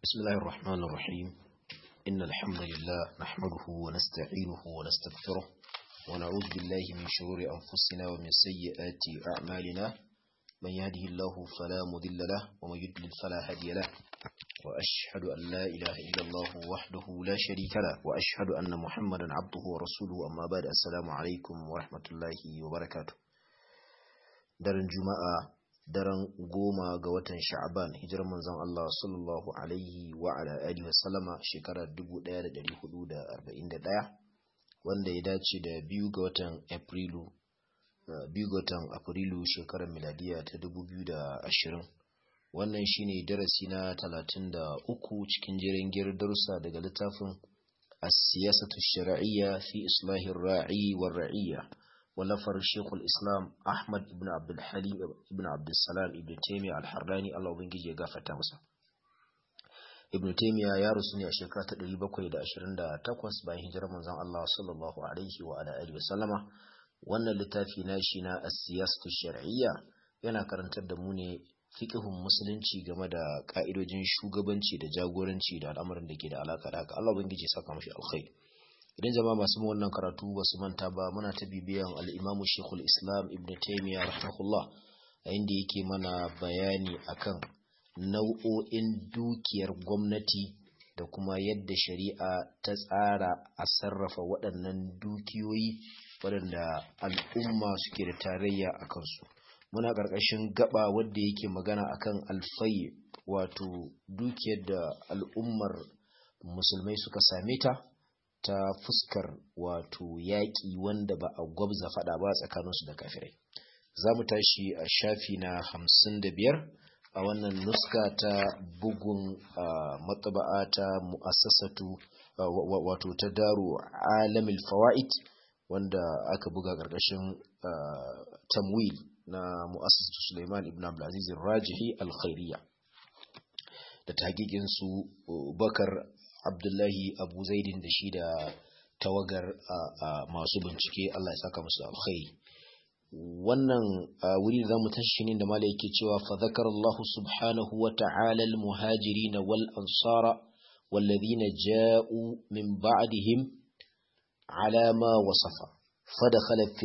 بسم الله الرحمن الرحيم إن الحمد لله نحمده ونستعينه ونستغفره ونعوذ بالله من شرور أنفسنا ومن سيئات أعمالنا من يهده الله فلا مضل له ومن يضلل فلا هادي له وأشهد أن لا إله إلا الله وحده لا شريك له وأشهد أن محمدا عبده ورسوله أما بعد السلام عليكم ورحمة الله وبركاته daren juma'a daren goma ga watan sha'aban hijirar manzon Allah sallallahu alaihi wa ala alihi wa sallama shekarar 1441 wanda ya dace da biyu ga watan afrilu biyu ga watan afrilu shekarar miladiya ta 2020 wannan shine darasi na 33 cikin jerin girar darussa daga littafin as-siyasatu shar'iyya fi islahir ra'i war ra'iyya ولفر شيخ الإسلام أحمد بن عبد الحليم بن عبد السلام ابن تيمية الحراني الله بنجي يغفر تامسا ابن تيمية يا رسولي أشيكا تدري بكوي دا أشرين دا تقوس باين هجرة منزان الله صلى الله عليه وعلى آله وسلم وانا لتافي ناشنا السياسة الشرعية yana karantar da mu ne fiqhun musulunci game da ka'idojin shugabanci da jagoranci da al'amarin da ke da alaka da haka Allah ubangiji saka mashi alkhairi idan jama'a masu wannan karatu ba su manta ba muna ta bibiyan al'imamu shekul islam ibn taimiyya rahimahullah a inda yake mana bayani akan nau'o'in dukiyar gwamnati da kuma yadda shari'a ta tsara a sarrafa waɗannan dukiyoyi waɗanda al'umma suke da tarayya a kansu muna ƙarƙashin gaba wadda yake magana akan alfai wato dukiyar da al'ummar musulmai suka same ta ta fuskar wato yaƙi wanda ba a gwabza faɗa ba tsakaninsu da kafirai za mu tashi a shafi na hamsin da biyar a wannan nuska ta bugun matsaba'a ta mu'assasatu wato ta daro alamil fawa'id wanda aka buga ƙarƙashin tamwil na mu'assasatu suleiman ibn abdulaziz rajihi alkhairiyya da tagikin su bakar abdullahi abu zaidin da shi da tawagar masu bincike Allah ya saka musu alkhairi wannan wuri da zamu tashi ne da mala yake cewa fa zakara Allah subhanahu wa ta'ala al muhajirin wal ansara والذين جاءوا من بعدهم على ما وصف فدخل في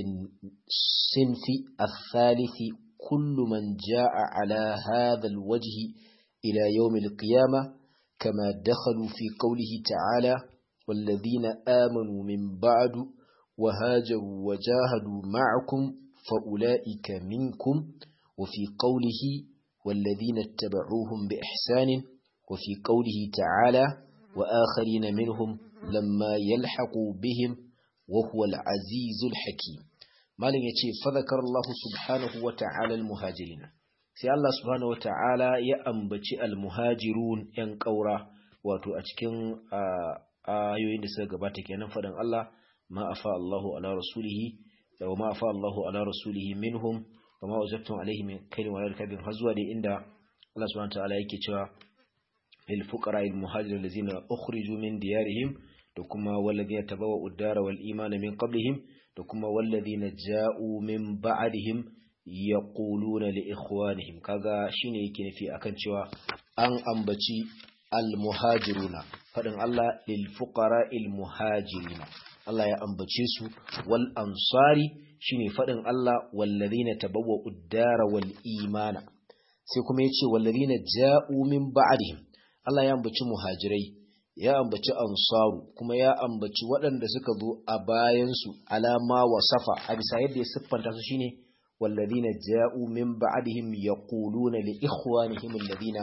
الصنف الثالث كل من جاء على هذا الوجه إلى يوم القيامة كما دخلوا في قوله تعالى والذين آمنوا من بعد وهاجروا وجاهدوا معكم فأولئك منكم وفي قوله والذين اتبعوهم بإحسان وفي قوله تعالى وآخرين منهم لما يلحقوا بهم وهو العزيز الحكيم ما لن يتشي فذكر الله سبحانه وتعالى المهاجرين sai Allah subhanahu wata'ala ya ambaci almuhajirun yan ƙaura wato a cikin ayoyin da suka gabata kenan faɗin Allah ma afa Allahu ala rasulihi da ma afa Allahu ala rasulihi minhum wa ma wajadtum alaihi min kaydin wa yarkabin har zuwa da inda Allah subhanahu wata'ala yake cewa lil fuqara al muhajirin allazina ukhriju min diyarihim da kuma walladhina tabawwa'u ad-dara wal imana min qablihim da kuma walladhina ja'u min ba'dihim yaquluna li ikhwanihim kaga shine yake nufi akan cewa an ambaci al-muhajiruna fadin Allah lil fuqara il muhajirina Allah ya ambace su wal ansari shine fadin Allah wallazina tabawwa'u ad-dara wal imana sai kuma yace wallazina ja'u min ba'dihim Allah ya ambaci muhajirai ya ambaci ansaru kuma ya ambaci waɗanda suka zo a bayansu alama wasafa a bisa yadda ya siffanta su shine والذين جاءوا من بعدهم يقولون لإخوانهم الذين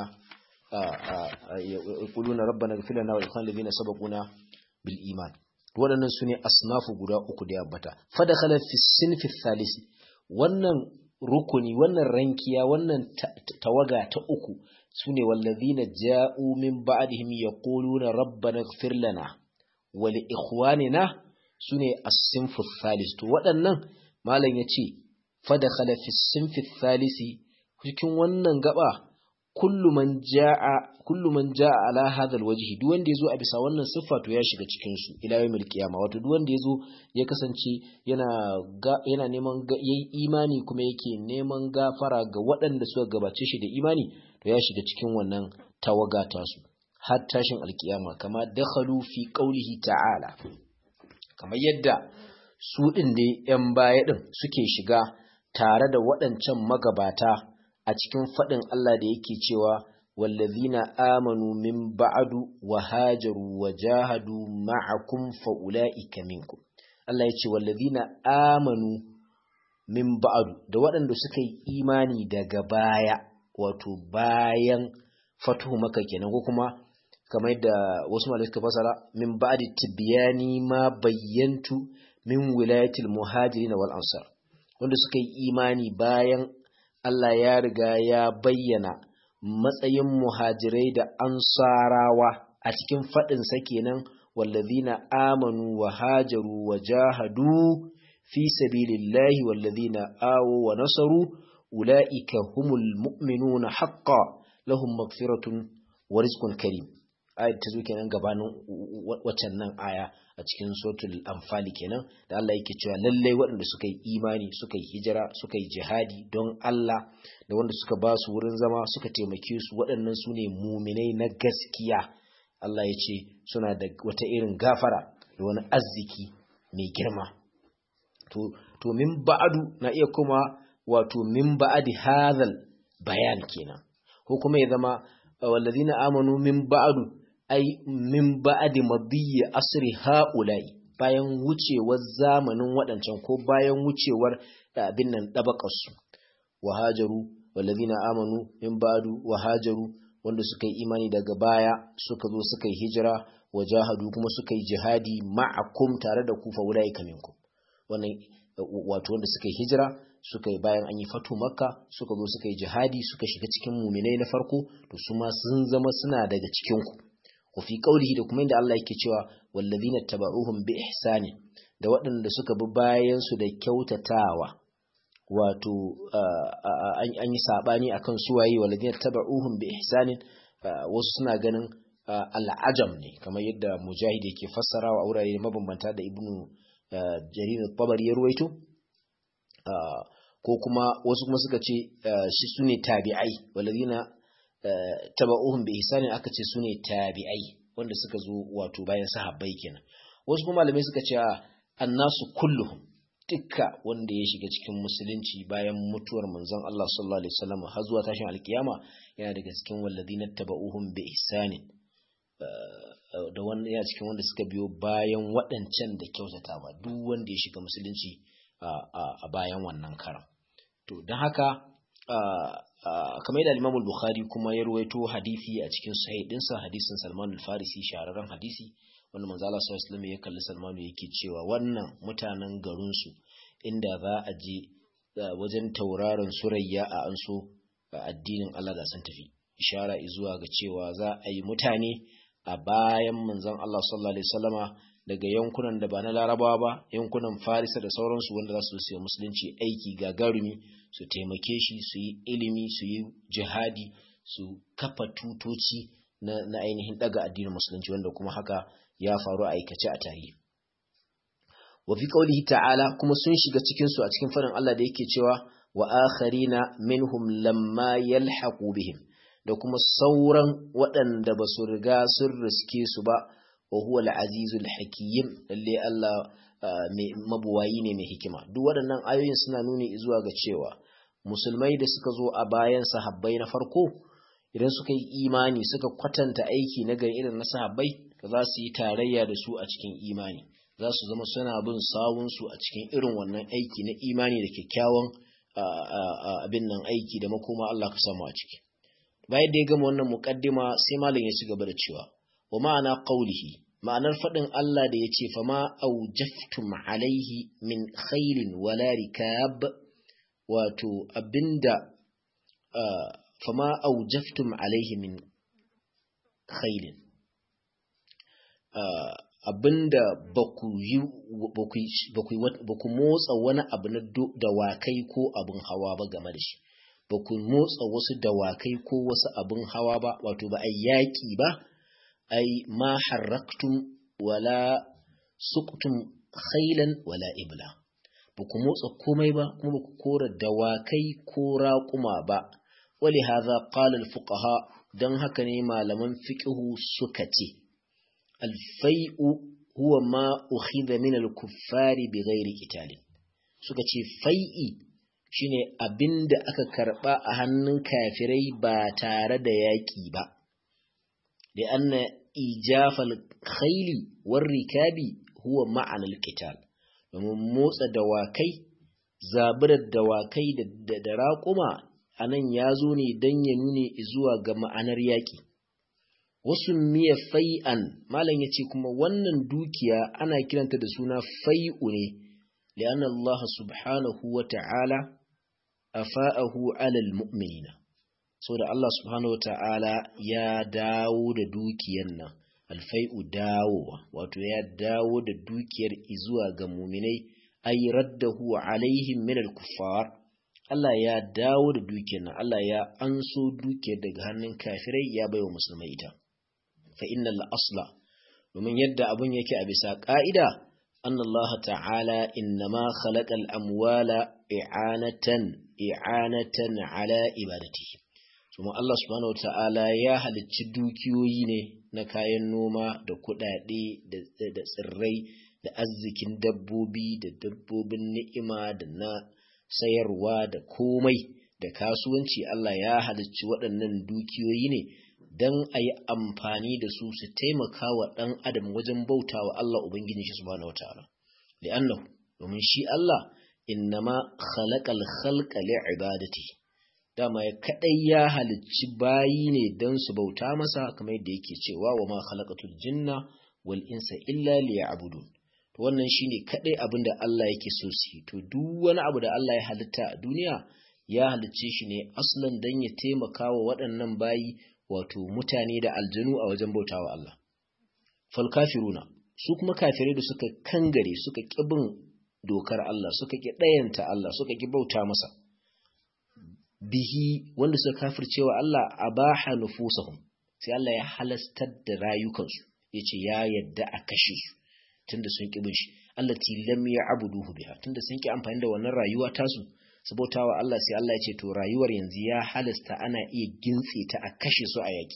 يقولون ربنا اغفر لنا والإخوان الذين سبقونا بالإيمان waɗannan su ne asnafu guda uku da yabbata fadakhala fi sinfi thalisi wannan rukuni wannan rankiya wannan tawaga ta uku sune wallazina ja'u min ba'dihim yaquluna rabbana ighfir lana wa li ikhwanina sune as-sinfu thalis to waɗannan malam yace fadakhala fi sinfi thalisi cikin wannan gaba kullu man jaa kullu man jaa ala hadha alwajhi duk wanda yazo a bisa wannan siffa to ya shiga cikin su ila yawmil qiyama wato duk wanda yazo ya kasance yana ga, yana neman yayi imani kuma yake neman gafara ga waɗanda suka gabace shi da imani to ya shiga cikin wannan tawaga ta su har tashin alkiyama kama dakhalu fi qawlihi ta'ala kamar yadda su din ne yan baya din suke shiga tare da waɗancan magabata a cikin faɗin Allah da yake cewa wallazina amanu min ba'du wa hajaru wa jahadu ma'akum fa ulaika minkum Allah ya ce wallazina amanu min ba'du da waɗanda suka yi imani daga baya wato bayan fatuhu maka kenan ko kuma kamar yadda wasu malamai suka fasara min ba'di tibyani ma bayyantu min wilayatil muhajirin wal ansar wanda suka yi imani bayan Allah ya riga ya bayyana matsayin muhajirai da ansarawa a cikin faɗinsa kenan wallazina amanu wa hajaru wa jahadu fi sabilillahi wallazina awo wa nasaru ula'ika humul mu'minuna haqqan lahum maghfiratun wa rizqun karim ayat ta zo kenan gabanin waccan nan aya a cikin suratul anfal kenan da Allah yake cewa lallai waɗanda suka yi imani suka yi hijira suka yi jihadi don Allah da wanda suka ba su wurin zama suka taimake su waɗannan su ne muminai na gaskiya Allah ya ce suna da wata irin gafara da wani arziki mai girma to to min ba'adu na iya kuma wato min ba'adi hadhal bayan kenan ko kuma ya zama wallazina amanu min ba'adu ai min ba'adi madiyyi asri haula'i bayan wucewar zamanin waɗancan ko bayan wucewar abin nan dabakarsu wa hajaru wallazina amanu min ba'du wa hajaru wanda suka yi imani daga baya suka zo suka yi hijira wa jahadu kuma suka yi jihadi ma'akum tare da ku fa ulaika minkum wannan wato wanda suka yi hijira suka yi bayan an yi fatu makka suka zo suka yi jihadi suka shiga cikin muminai na farko to su ma sun zama suna daga cikin ku wa fi qaulihi da kuma inda Allah yake cewa wallazina tabauhum bi ihsani da waɗanda suka bi bayan su da kyautatawa wato an yi sabani akan suwaye wallazina tabauhum bi ihsanin wasu suna ganin al'ajam ne kamar yadda mujahid yake fassarawa a wurare mabambanta da ibnu jarir tabari ya ruwaito ko kuma wasu kuma suka ce shi sune tabi'ai wallazina taba'uhum bi ihsani aka ce sune tabi'ai wanda suka zo wato bayan sahabbai kenan wasu kuma malamai suka ce annasu kulluhum dukka wanda ya shiga cikin musulunci bayan mutuwar manzon Allah sallallahu alaihi wasallam har zuwa tashin alkiyama yana daga cikin wallazina taba'uhum bi ihsani da wanda ya cikin wanda suka biyo bayan waɗancan da kyautatawa duk wanda ya shiga musulunci a bayan wannan karam to don haka kamar yadda Imam Bukhari kuma ya ruwaito hadisi a cikin sahih dinsa hadisin Salman al-Farisi shahararren hadisi wanda manzo Allah sallallahu alaihi wasallam ya kalli Salman yake cewa wannan mutanen garin su inda za a je wajen tauraron surayya a anso addinin Allah da sun tafi ishara zuwa ga cewa za a yi mutane a bayan manzon Allah sallallahu alaihi wasallama daga yankunan da ba na larabawa ba yankunan farisa da sauransu wanda za su siya musulunci aiki gagarumi su taimake shi su yi ilimi su yi jihadi su kafa tutoci na, na ainihin daga addinin musulunci wanda kuma haka ya faru a aikace a tarihi wa fi qaulihi ta'ala kuma sun shiga cikin su a cikin farin Allah da yake cewa wa akharina minhum lamma yalhaqu bihim da kuma sauran waɗanda ba su riga sun riske su ba wa huwa al-azizul hakim lalle Allah mabuwayi ne mai hikima duk waɗannan ayoyin suna nuni zuwa ga cewa musulmai da suka zo a bayan sahabbai na farko idan suka yi imani suka kwatanta aiki na gari irin na sahabbai da za su yi tarayya da su a cikin imani za su zama suna bin sawun su a cikin irin wannan aiki na imani da kyakkyawan abin nan aiki da makoma Allah ka samu a ciki bayan da ya gama wannan muqaddima sai malam ya ci gaba da cewa wa ma'ana qawlihi ma'anar faɗin Allah da ya ce fama aujaftum alaihi min khairin wala rikab wato abinda fama aujaftum alaihi min khairin abinda ba ku motsa wani abu na dawakai ko abin hawa ba game da shi ba ku motsa wasu dawakai ko wasu abin hawa ba wato ba a yaƙi ba ai ma harraktum wala suqtum khailan wala ibla ba ku motsa komai ba kuma ba ku kora dawakai ko raƙuma ba wali hadha qala al fuqaha don haka ne malaman fiqhu suka ce alfai'u huwa ma ukhidha min al-kuffari bighairi qitalin suka ce fai'i shine abinda aka karba a hannun kafirai ba tare da yaki ba da anna ijafal khayli war rikabi huwa ma'ana al-qital domin motsa dawakai zaburar dawakai da da raƙuma anan ya zo ne don ya nune zuwa ga ma'anar yaƙi wasu miya fai'an malam ya ce kuma wannan dukiya ana kiranta da suna fai'u ne li'anna Allah subhanahu wa ta'ala afa'ahu alal mu'minina so da Allah subhanahu wa ta'ala ya dawo da dukiyar nan alfai'u dawowa wato ya dawo da dukiyar izuwa ga muminai ay raddahu alaihim min al-kuffar Allah ya dawo da dukiyar nan Allah ya anso dukiyar daga hannun kafirai ya baiwa musulmai ita fa innal asla domin yadda abun yake a bisa ka'ida annallaha ta'ala innama khalaqal amwala i'anatan i'anatan ala ibadatihi kuma Allah subhanahu ta'ala ya halicci dukiyoyi ne na kayan noma da kuɗaɗe da tsirrai da arzikin dabbobi da dabbobin ni'ima da na sayarwa da komai da kasuwanci Allah ya halicci waɗannan dukiyoyi ne don a yi amfani da su su taimaka wa ɗan adam wajen bauta wa Allah Ubangiji shi subhanahu wa ta'ala. Li'annahu, domin shi Allah innama khalaqal khalqa li'ibadati dama ya kadai ya halicci bayi ne don su bauta masa kamar yadda yake cewa wa ma khalaqatul jinna wal insa illa liya'budun to wannan shine kadai abin da Allah yake so su to duk wani abu da Allah ya halitta a duniya ya halicce shi ne aslan dan ya taimaka wa waɗannan bayi wato mutane da aljanu a wajen bautawa Allah fal kafiruna su kuma kafirai da suka kangare suka ƙi bin dokar Allah suka ƙi ɗayanta Allah suka ƙi bauta masa bihi wanda suka kafircewa Allah abaha nufusahum sai Allah ya halastar da rayukansu yace ya yadda a kashe su tunda sun ƙi bin shi allati lam ya'buduhu biha tunda sun ƙi amfani da wannan rayuwa tasu su bautawa Allah sai Allah ya ce to rayuwar yanzu ya halasta ana iya gintse ta a kashe su a yaki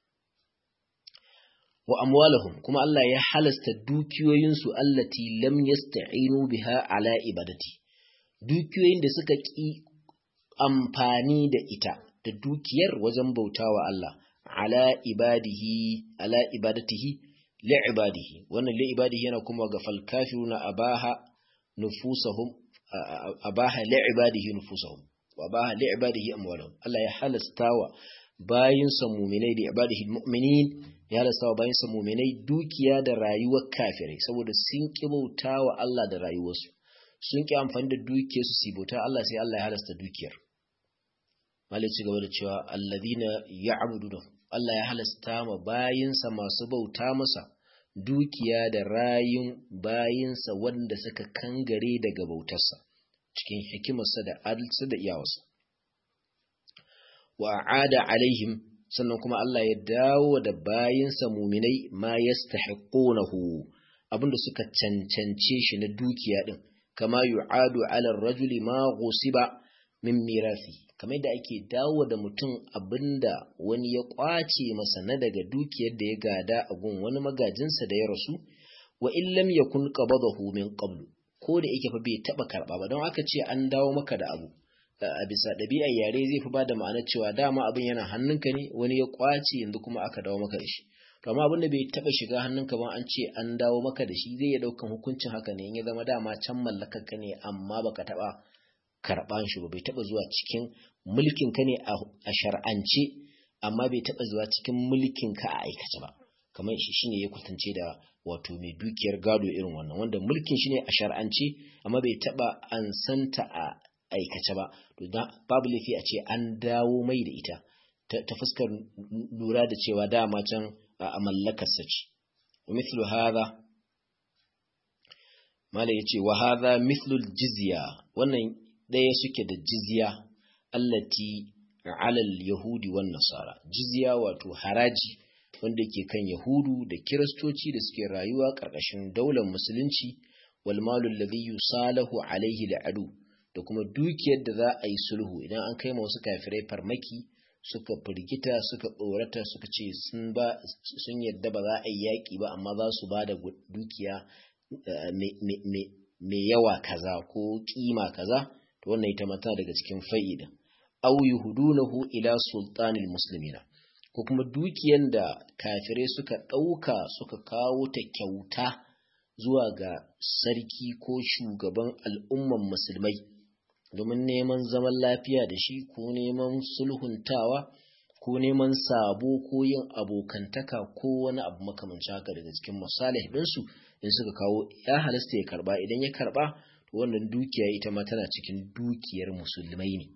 wa amwalahum kuma Allah ya halasta dukiyoyinsu allati lam yasta'inu biha ala ibadati dukiyoyin da suka ƙi amfani da ita da dukiyar wajen bautawa Allah ala ibadihi ala ibadatihi li ibadihi wannan li ibadihi yana kuma ga fal kafiruna abaha nufusahum abaha li ibadihi nufusahum wa abaha li ibadihi amwalahum Allah ya halastawa bayinsa mu'minai da ibadihi mu'minin ya halastawa bayinsa mu'minai dukiya da rayuwar kafirai saboda sun ki bautawa Allah da rayuwarsu sun ki amfani da dukiyarsu su bauta Allah sai Allah ya halasta dukiyar malai ci gaba da cewa alladhina ya'buduna Allah ya halasta ma bayinsa masu bauta masa dukiya da rayun bayinsa wanda suka kangare daga bautarsa cikin hikimarsa da adalci da iyawarsa wa a'ada alaihim sannan kuma Allah ya dawo da bayinsa muminai ma yastahiqunahu abinda suka cancance shi na dukiya din kama yu'adu ala rajuli ma ghusiba min mirasi kamar da ake dawo da mutum abinda wani ya kwace masa na daga dukiyar da ya gada a gun wani magajinsa da ya rasu wa in lam yakun qabadahu min qablu ko da yake fa bai taba karba ba don aka ce an dawo maka da abu a bisa ɗabi'ar yare zai fi bada ma'ana cewa dama abin yana hannunka ne wani ya kwace yanzu kuma aka dawo maka da shi to amma abin da bai taba shiga hannunka ba an ce an dawo maka da shi zai iya daukan hukuncin haka ne in ya zama dama can mallakar ka ne amma baka taba karban shi ba bai taba zuwa cikin mulkin ka ne a shar'ance amma bai taba zuwa cikin mulkin ka a aikace ba kamar shi shine ya kwatance da wato mai dukiyar gado irin wannan wanda mulkin shi ne a shar'ance amma bai taba ansanta a aikace ba to babu laifi a ce an dawo mai da ita ta fuskar lura da cewa dama can a mallakarsa ce mithlu hadha malai yace wa hadha mithlu jizya wannan daya suke da jizya allati ala yahudi wan nasara jizya wato haraji wanda ke kan yahudu da kiristoci da suke rayuwa karkashin daular musulunci wal malu alladhi yusalahu alaihi al'adu da kuma dukiyar da za a yi sulhu idan an kai wasu kafirai farmaki suka firgita suka tsorata suka ce sun ba sun yadda ba za a yi yaƙi ba amma za su ba da dukiya mai yawa kaza ko kima kaza to wannan ita mata daga cikin fa'ida aw yuhdunahu ila sultanil muslimina ko kuma dukiyan da kafirai suka ɗauka suka kawo ta kyauta zuwa ga sarki ko shugaban al'umman musulmai domin neman zaman lafiya da shi ko neman sulhuntawa ko neman sabo ko yin abokantaka ko wani abu makamanci haka daga cikin masalih ɗinsu in suka kawo ya halasta ya karba idan ya karba to wannan dukiya ita ma tana cikin dukiyar musulmai ne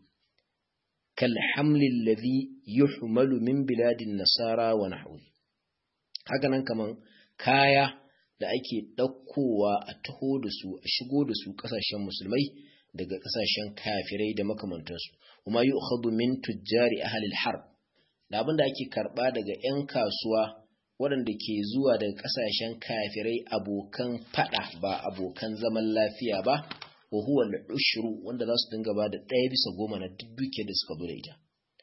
kal hamlil ladhi yuhmalu min biladin nasara wa nahwi haka nan kaman kaya da ake ɗaukowa a taho da su a shigo da su ƙasashen musulmai daga ƙasashen kafirai da makamantansu kuma yi ukhadu min tujjari ahalil harb da abin da ake karɓa daga 'yan kasuwa waɗanda ke zuwa daga ƙasashen kafirai abokan faɗa ba abokan zaman lafiya ba wa huwa ushru wanda za su dinga ba da ɗaya bisa goma na duk dukiyar da suka zo da ita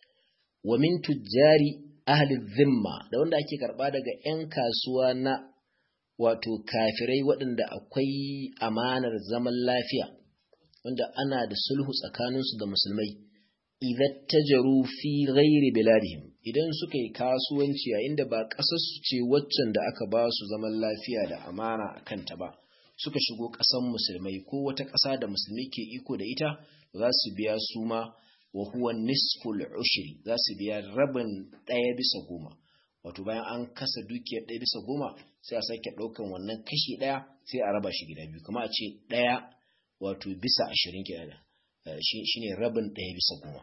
wa min tujjari ahli zimma da wanda ake karɓa daga 'yan kasuwa na wato kafirai waɗanda akwai amanar zaman lafiya wanda ana da sulhu tsakaninsu da musulmai idan tajaru fi ghairi biladihim idan suka yi kasuwanci a inda ba ƙasarsu ce waccan da aka ba su zaman lafiya da amana a kanta ba suka shigo ƙasan musulmai ko wata ƙasa da musulmi ke iko da ita za su biya su ma wa huwa nisful ushri za su biya rabin ɗaya bisa goma wato bayan an kasa dukiyar ɗaya bisa goma sai a sake ɗaukan wannan kashi ɗaya sai a raba shi gida biyu kuma a ce ɗaya wato bisa ashirin kenan shi ne rabin ɗaya bisa goma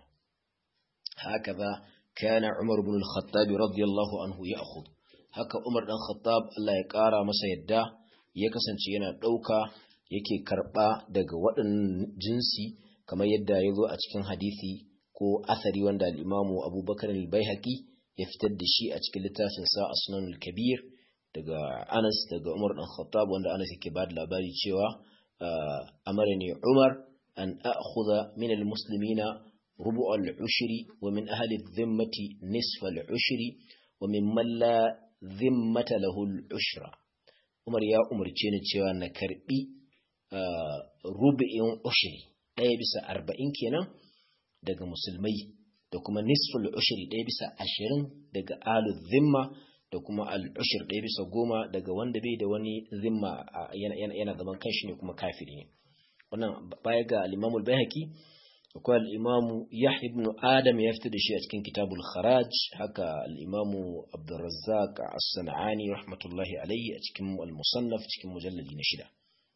haka za kana umar bin al-khattab radiyallahu anhu ya akhud haka umar dan khattab Allah ya ƙara masa yadda ya kasance yana ɗauka yake karɓa daga waɗannan jinsi kamar yadda ya zo a cikin hadisi ko athari wanda al-imamu abubakar al-baihaqi ya fitar da shi a cikin littafin sa asnanul kabir daga anas daga umar dan khattab wanda anas yake ba da labari cewa amarani umar an akhudha min al-muslimina rubu' al-ushri wa min ahli adh-dhimmati nisfa al-ushri wa mimman la dhimmata lahu al-ushra umar ya umarce ni cewa na karbi rubu'in ushri ɗaya bisa arba'in kenan daga musulmai da kuma nisful ushri ɗaya bisa ashirin daga alu zimma da kuma al'ushir ɗaya bisa goma daga wanda bai da wani zimma yana zaman kanshi ne kuma kafiri ne wannan baya ga al'imamul bayhaqi akwai al'imamu yahya ibn adam ya fita da shi a cikin kitabul kharaj haka al'imamu abdurrazzaq as-sana'ani rahmatullahi alayhi a cikin al-musannaf cikin mujalladi na shida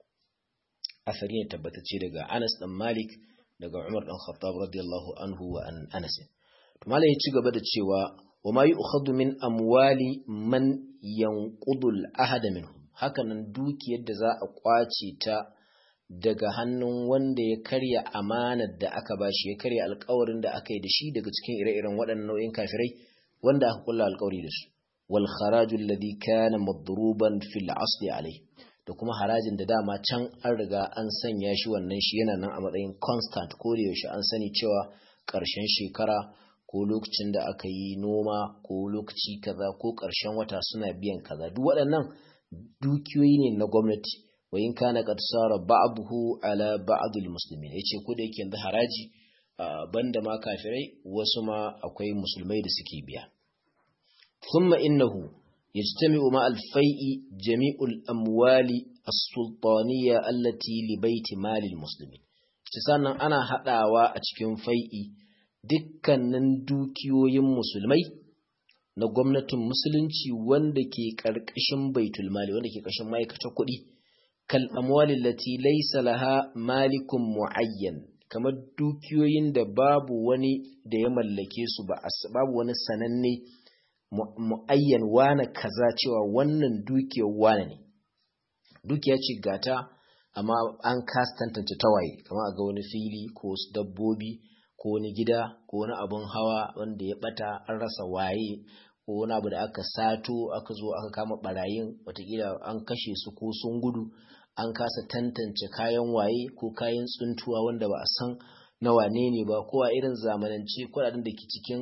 asari ne tabbatacce daga anas dan malik daga umar dan khattab radiyallahu anhu wa an anas to malai ya ci gaba da cewa wa ma yu'khadhu min amwali man yanqudu al-ahad minhum hakanan dukiyar da za a kwace ta daga hannun wanda ya karya amanar da aka bashi ya karya alkawarin da aka yi da shi daga cikin ire-iren waɗannan nau'in kafirai wanda aka kulla alkawari da su wal kharaju alladhi kana madruban fil asli alai da kuma harajin da dama can an riga an sanya shi wannan shi yana nan a matsayin constant ko da yaushe an sani cewa ƙarshen shekara ko lokacin da aka yi noma ko lokaci kaza ko ƙarshen wata suna biyan kaza duk waɗannan dukiyoyi ne na gwamnati wa in kana qad sara ba'dahu ala ba'd almuslimin yace ko da yake yanzu haraji banda ma kafirai wasu ma akwai musulmai da suke biya thumma innahu yajtami'u ma al-fai'i jami'ul amwali as-sultaniyya allati li baiti mali almuslimin sannan ana hadawa a cikin fai'i dukkanin dukiyoyin musulmai na gwamnatin musulunci wanda ke ƙarƙashin baitul mali wanda ke ƙarshen ma'aikatar kuɗi kal amwalin lati laysa laha malikun muayyan kamar dukiyoyin da babu wani da ya mallake su ba babu wani sananne muayyan wane kaza cewa wannan dukiyar wane ne dukiya ce gata amma an kasa tantance tawaye kamar a ga wani fili ko wasu dabbobi ko wani gida ko wani abun hawa wanda ya bata an rasa waye ko wani abu da aka sato aka zo aka kama barayin watakila an kashe su ko sun gudu an kasa tantance kayan waye ko kayan tsuntuwa wanda ba a san na wane ne ba ko a irin zamanance kuɗaɗen da ke cikin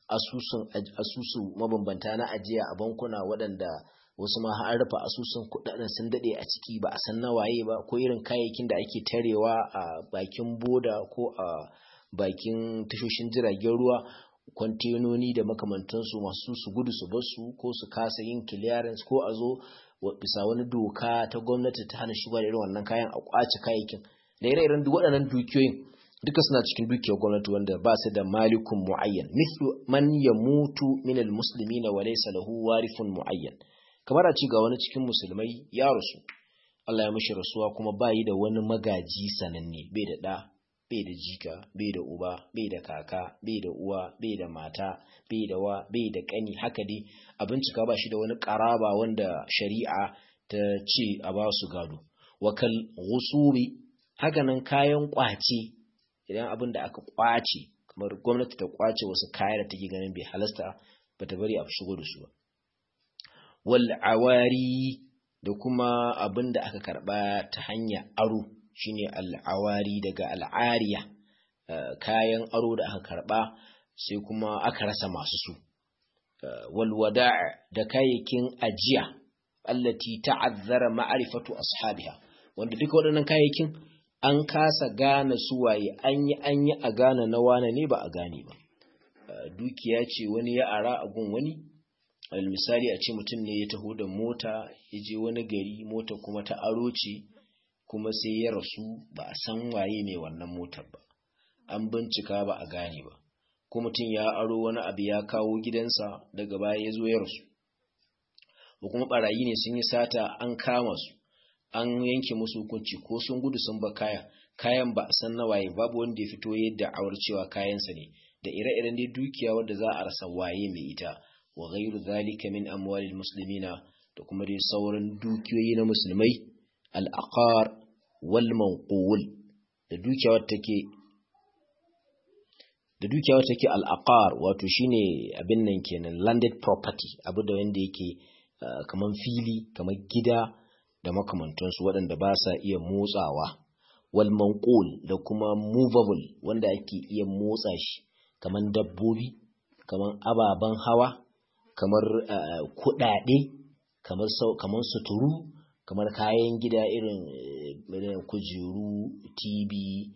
asusun asusu mabambanta na ajiya a bankuna waɗanda wasu ma har rufe asusun kuɗaɗen sun daɗe a ciki ba a san nawaye ba ko irin kayayyakin da ake tarewa a bakin boda ko a bakin tashoshin jiragen ruwa kwantenoni da makamantansu masu su gudu su basu ko su kasa yin clearance ko a zo bisa wani doka ta gwamnati ta hana shiga da irin wannan kayan a kwace kayayyakin da ire-iren duk waɗannan dukiyoyin duka suna cikin dukiyar gwamnati wanda ba su da malikun muayyan mithlu man yamutu min almuslimina wa laysa lahu warithun muayyan kamar a ci ga wani cikin musulmai ya rasu Allah ya mishi rasuwa kuma bayi da wani magaji sananne bai da ɗa bai da jika bai da uba bai da kaka bai da uwa bai da mata bai da wa bai da ƙani haka dai a bincika ba shi da wani ƙaraba wanda shari'a ta ce a ba su gado wakal gusuri hakanan kayan ƙwace idan abin da aka ƙwace kamar gwamnati ta ƙwace wasu kaya da take ganin bai halasta ba ta bari a shigo da su ba wal awari da kuma abin da aka karba ta hanyar aro shine al'awari daga al'ariya kayan aro da aka karba sai kuma aka rasa masu su wal wada' da kayayyakin ajiya allati ta'azzara ma'rifatu ashabiha wanda duka waɗannan kayayyakin an kasa gane su waye an yi an yi a gane na wane ne ba a gane ba dukiya ce wani ya ara a gun wani misali a ce mutum ne ya taho da mota ya je wani gari mota kuma ta aro ce kuma sai ya rasu ba a san waye mai wannan motar ba an bincika ba a gane ba ko mutum ya aro wani abu ya kawo gidansa daga baya ya zo ya rasu ko kuma barayi ne sun yi sata an kama su an yanke musu hukunci ko sun gudu sun ba kaya kayan ba a san na waye babu wanda ya fito yadda awar cewa kayansa ne da ire-iren dai dukiya wadda za a rasa waye mai ita wa ghairu zalika min amwalil muslimina da kuma dai sauran dukiyoyi na musulmai al-aqar wal manqul da dukiya wadda take da dukiya wadda take al-aqar wato shine abin nan kenan landed property abu da wanda yake kaman fili kaman gida da makamantansu waɗanda ba sa iya motsawa wal manqul da kuma movable wanda ake iya motsa shi kaman dabbobi kaman ababen hawa kamar kuɗaɗe kamar kamar suturu kamar kayan gida irin kujeru tv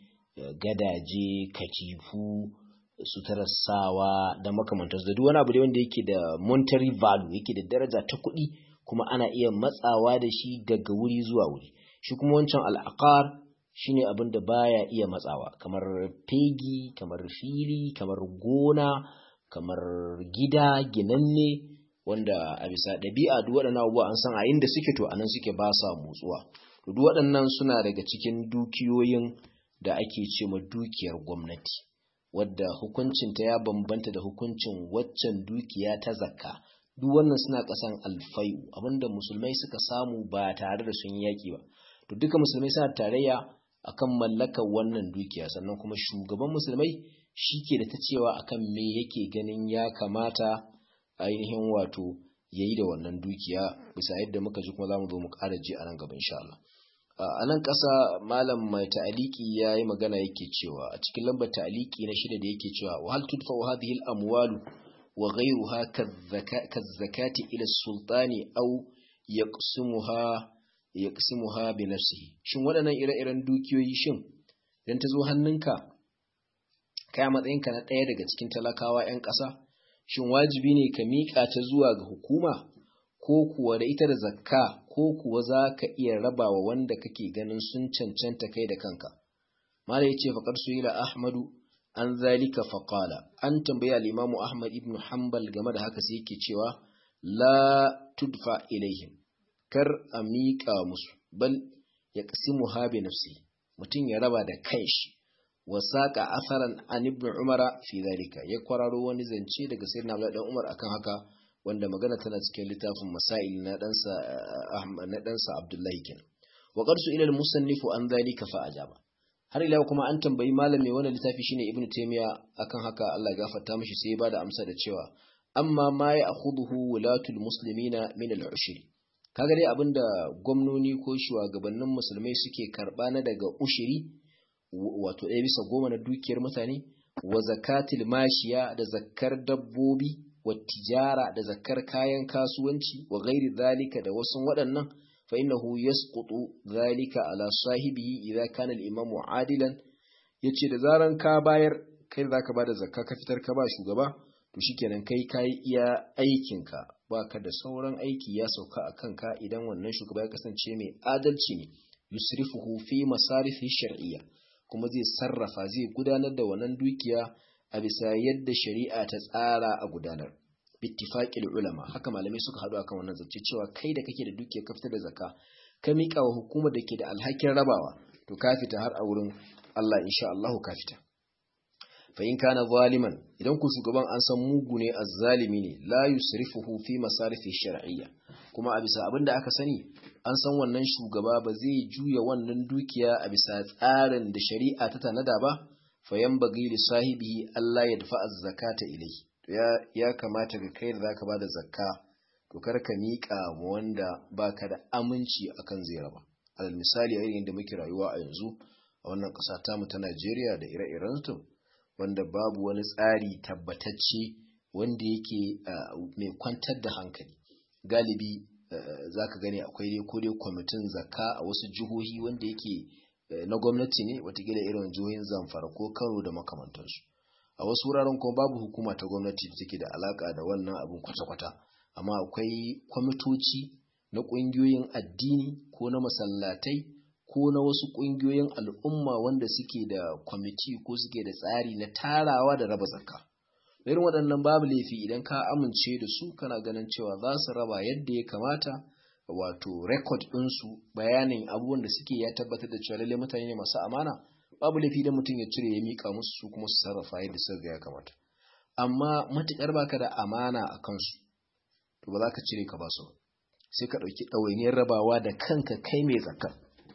gadaje katifu suturar sawa da makamantarsu da duk wani abu da wanda yake da monetary value yake da daraja ta kuɗi kuma ana iya matsawa da shi daga wuri zuwa wuri shi kuma wancan al'aqar shine abin da baya iya matsawa kamar fegi kamar fili kamar gona kamar gida ginanne wanda a bisa ɗabi'a duk waɗannan abubuwa an san a inda suke to anan suke ba sa motsuwa to duk waɗannan suna daga cikin dukiyoyin da ake ce ma dukiyar gwamnati wadda hukuncinta ya bambanta da hukuncin waccan dukiya ta zakka duk wannan suna ƙasan alfayu abinda musulmai suka samu ba tare da sun yaƙi ba to duka musulmai suna tarayya akan mallakar wannan dukiya sannan kuma shugaban musulmai shi ke da ta cewa akan me yake ganin ya kamata ainihin wato ya yi da wannan dukiya bisa yadda muka ji kuma za mu zo mu ƙara ji a nan gaba insha Allah a nan ƙasa malam mai ta'aliki ya yi magana yake cewa a cikin lambar ta'aliki na shida da yake cewa wa hal tudfa wa hadhihi al amwalu wa ghayruha kazzakati ila sultani aw yaqsimuha yaqsimuha bi nafsihi shin waɗannan ire-iren dukiyoyi shin idan ta zo hannunka kai matsayinka na ɗaya daga cikin talakawa 'yan ƙasa shin wajibi ne ka miƙa ta zuwa ga hukuma ko kuwa da ita da zakka ko kuwa za ka iya rabawa wanda kake ganin sun cancanta kai da kanka mala ya ce faƙar su ila ahmadu an zalika faƙala an tambaya al'imamu ahmad ibn hanbal game da haka sai yake cewa la tudfa ilaihim kar a miƙa musu bal ya ƙasimu habe nafsi mutum ya raba da kanshi wasaƙa asaran an ibn umara fi zalika ya kwararo wani zance daga sayyidina abdullahi dan umar akan haka wanda magana tana cikin littafin masail na ɗansa na ɗansa abdullahi kenan wa qarsu ila al-musannifu an zalika fa ajaba har ila kuma an tambayi malam mai wannan littafi shine ibnu taymiya akan haka Allah ya gafarta mishi sai ya bada amsa da cewa amma ma ya akhuduhu wulatul muslimina min al-ushr kaga dai abinda gwamnoni ko shugabannin musulmai suke karba na daga ushiri wato ɗaya bisa goma na dukiyar mutane wa zakatil mashiya da zakkar dabbobi wa tijara da zakkar kayan kasuwanci wa ghairi zalika da wasu waɗannan fa innahu yasqutu zalika ala sahibihi idza kana al-imamu adilan yace da zaran ka bayar kai zaka bada zakka ka fitar ka ba shugaba to shikenan kai kai iya aikinka baka da sauran aiki ya sauka a kanka idan wannan shugaba ya kasance mai adalci ne yusrifuhu fi masarifi shar'iyya kuma zai sarrafa zai gudanar da wannan dukiya a bisa yadda shari'a ta tsara a gudanar bittifaqil ulama haka malamai suka haɗu akan wannan zance cewa kai da kake da dukiya ka fitar da zakka ka miƙa wa hukumar da ke da alhakin rabawa to ka fita har a wurin Allah insha Allah ka fita fa in kana zaliman idan ku shugaban an san mugu ne azzalimi ne la yusrifuhu fi masarifi shar'iyya kuma a bisa abin da aka sani an san wannan shugaba ba zai juya wannan dukiya a bisa tsarin da shari'a ta tanada ba fa yanbaghi li sahibihi Allah ya dafa az-zakata ilayhi ya ya kamata ga kai da zaka bada zakka to kar ka miƙa mu wanda baka da aminci akan zai raba alal misali a irin da muke rayuwa a yanzu a wannan ƙasa tamu ta Najeriya da ire-iren su wanda babu wani tsari tabbatacce wanda yake mai kwantar da hankali galibi za ka gani akwai dai ko dai kwamitin zakka a wasu jihohi wanda yake na gwamnati ne watakila irin jihohin zamfara ko kano da makamantansu a wasu wuraren kuma babu hukuma ta gwamnati da take da alaka da wannan abin kwata-kwata amma akwai kwamitoci na ƙungiyoyin addini ko na masallatai ko na wasu ƙungiyoyin al'umma wanda suke da kwamiti ko suke da tsari na tarawa da raba zakka irin waɗannan babu laifi idan ka amince da su kana ganin cewa za su raba yadda ya kamata wato rekod ɗinsu bayanin abubuwan da suke ya tabbatar da cewa lallai mutane ne masu amana babu laifi da mutum ya cire ya miƙa musu su kuma su sarrafa yadda suka ga ya kamata amma matuƙar baka da amana a kansu to ba za ka cire ka ba su sai ka ɗauki ɗawainiyar rabawa da kanka kai mai zakka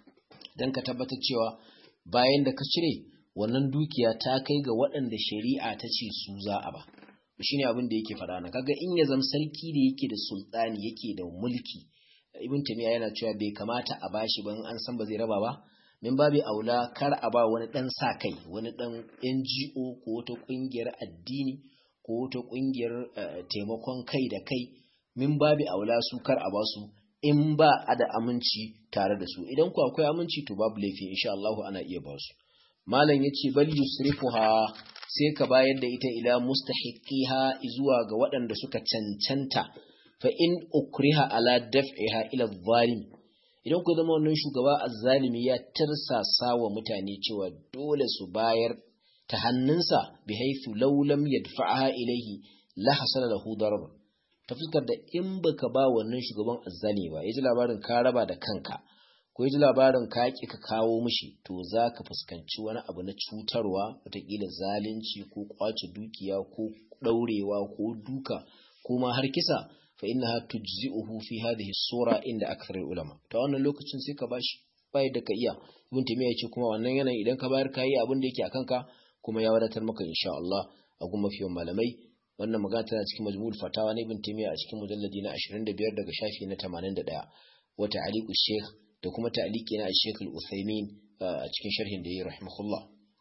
don ka tabbatar cewa bayan da ka cire wannan dukiya ta kai ga waɗanda shari'a ta ce su za a ba shi ne abin da yake faɗa na kaga in ya zama sarki da yake da sultani yake da mulki ibn tamiya yana cewa bai kamata a bashi ban an san ba zai raba ba min babu aula kar a ba wani dan sa kai wani dan NGO ko wata kungiyar addini ko wata kungiyar taimakon kai da kai min babu aula su kar a ba su in ba a da aminci tare da su idan ku akwai aminci to babu laifi insha Allah ana iya ba su malam yace bal yusrifuha sai ka bayar da ita ila mustahiqiha zuwa ga waɗanda suka cancanta fa in ukriha ala daf'iha ila zalim idan ku zama wannan shugaba azzalimi ya tirsasa wa mutane cewa dole su bayar ta hannunsa bi haythu law lam yadfa'aha ilayhi la hasala lahu darb ta fuskar da in baka ba wannan shugaban azzalimi ba yaji labarin ka raba da kanka ko yaji labarin ka ki ka kawo mishi to zaka fuskanci wani abu na cutarwa wataƙila zalunci ko kwace dukiya ko ɗaurewa ko duka ko ma har kisa fa innaha tujzi'uhu fi hadhihi sura inda akthar ulama to wannan lokacin sai ka bashi bai da ka iya ibn taymiya yace kuma wannan yanayin idan ka bayar kai abin da yake akan ka kuma ya wadatar maka insha Allah a gun mafiyan malamai wannan magana tana cikin majmu'ul fatawa na ibn taymiya a cikin mujalladi na 25 daga shafi na 81 wa ta'liqu shaykh da kuma ta'liqi na shaykh al-uthaymin a cikin sharhin da yayi rahimahullah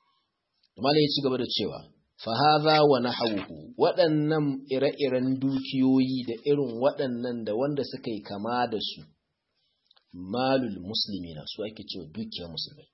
malai ya ci gaba da cewa fahaza wa nahawuhu waɗannan ire-iren dukiyoyi da irin waɗannan da wanda suka yi kama da su malul musulmi na su ake cewa dukiyar musulmai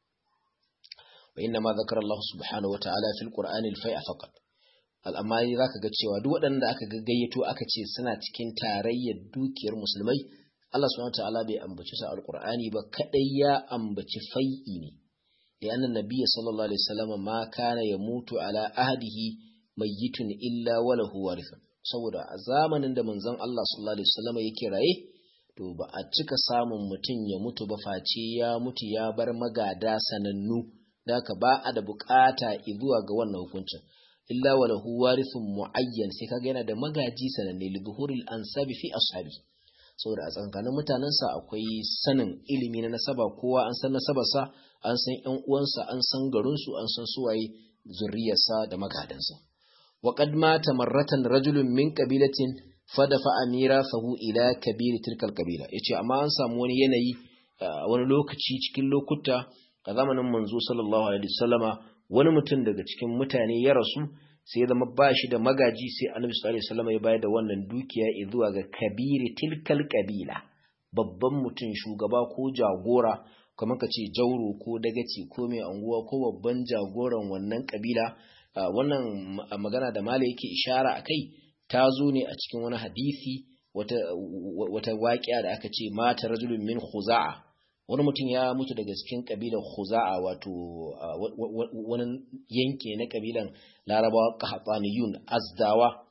wa inna ma zakar Allah subhanahu wata'ala fil qur'ani al-fai'a faqat al'amari zaka ga cewa duk waɗanda aka gayyato aka ce suna cikin tarayyar dukiyar musulmai Allah subhanahu wata'ala bai ambaci su al-qur'ani ba kadai ya ambaci fai'i ne لأن النبي صلى الله عليه وسلم ما كان يموت على أهده ميت إلا وله وارث saboda a zamanin da manzon Allah sallallahu alaihi wasallam yake raye to ba a cika samun mutum ya mutu ba face ya mutu ya bar magada sanannu da ka ba a da bukata zuwa ga wannan hukuncin illa walahu warithun muayyan sai kaga yana da magaji sananne li zuhuril ansabi fi ashabi saboda a tsakanin mutanensa akwai sanin ilimi na nasaba kowa an san nasabarsa an san ƴan uwansa an san garinsu an san suwaye zuriyarsa da magadansa wa qad mata marratan rajulun min qabilatin fadafa amira fahu ila kabir tilkal qabila yace amma an samu wani yanayi wani lokaci cikin lokuta a zamanin manzo sallallahu alaihi wasallama wani mutum daga cikin mutane ya rasu sai zama ba shi da magaji sai annabi sallallahu alaihi wasallam ya bayar da wannan dukiya zuwa ga kabiri tilkal kabila babban mutum shugaba ko jagora kamar ka ce jauro ko dagaci ko mai anguwa ko babban jagoran wannan kabila wannan magana da mala yake ishara akai ta zo ne a cikin wani hadisi wata wata waƙiya da aka ce mata rajulun min khuza'a wani mutum ya mutu daga cikin kabilan khuza'a wato wani yanki na kabilan larabawa qahataniyun azdawa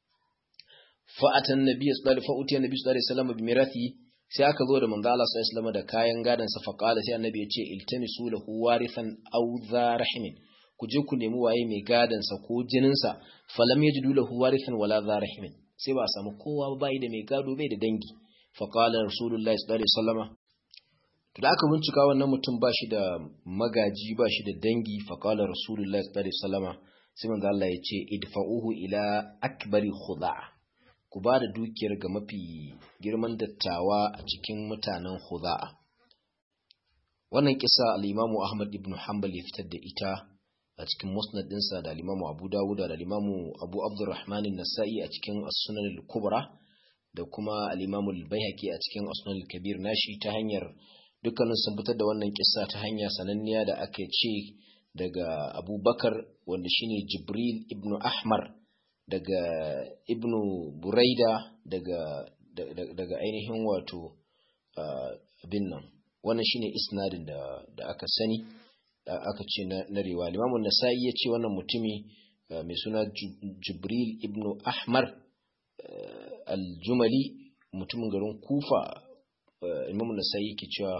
fa'atan nabiyyu sallallahu alaihi fa'utiya nabiyyu sallallahu alaihi wasallam bi mirathi sai aka zo da manzo Allah sallallahu alaihi wasallam da kayan gadan sa faqala sai annabi ya ce iltamisu lahu warithan aw dha rahimin ku je ku nemi waye mai gadan sa ko jinin sa falam yajidu lahu warithan wala dha rahimin sai ba a samu kowa ba bai da mai gado bai da dangi faqala rasulullahi sallallahu alaihi wasallam to da aka bincika wannan mutum ba shi da magaji ba shi da dangi faqala rasulullahi sallallahu alaihi wasallam sai manzo Allah ya ce idfa'uhu ila akbari khuda'a ku ba da dukiyar ga mafi girman dattawa a cikin mutanen Huza'a. Wannan kisa al'imamu Ahmad ibn Hanbal ya fitar da ita a cikin musnad ɗinsa da al'imamu Abu Dawuda da al'imamu Abu Abdurrahman Nasa'i a cikin As-Sunan al-Kubra da kuma al'imamu al-Baihaqi a cikin As-Sunan al-Kabir nashi ta hanyar dukkanin sun fitar da wannan kisa ta hanya sananniya da aka ce daga Abu Bakar wanda shine Jibril ibn Ahmar daga ibnu buraida daga daga ainihin wato abin nan wannan shine isnadin da da aka sani aka ce na riwa limamun nasa'i ya ce wannan mutumi mai suna jibril ibnu ahmar aljumali mutumin garin kufa imamun nasa'i yake cewa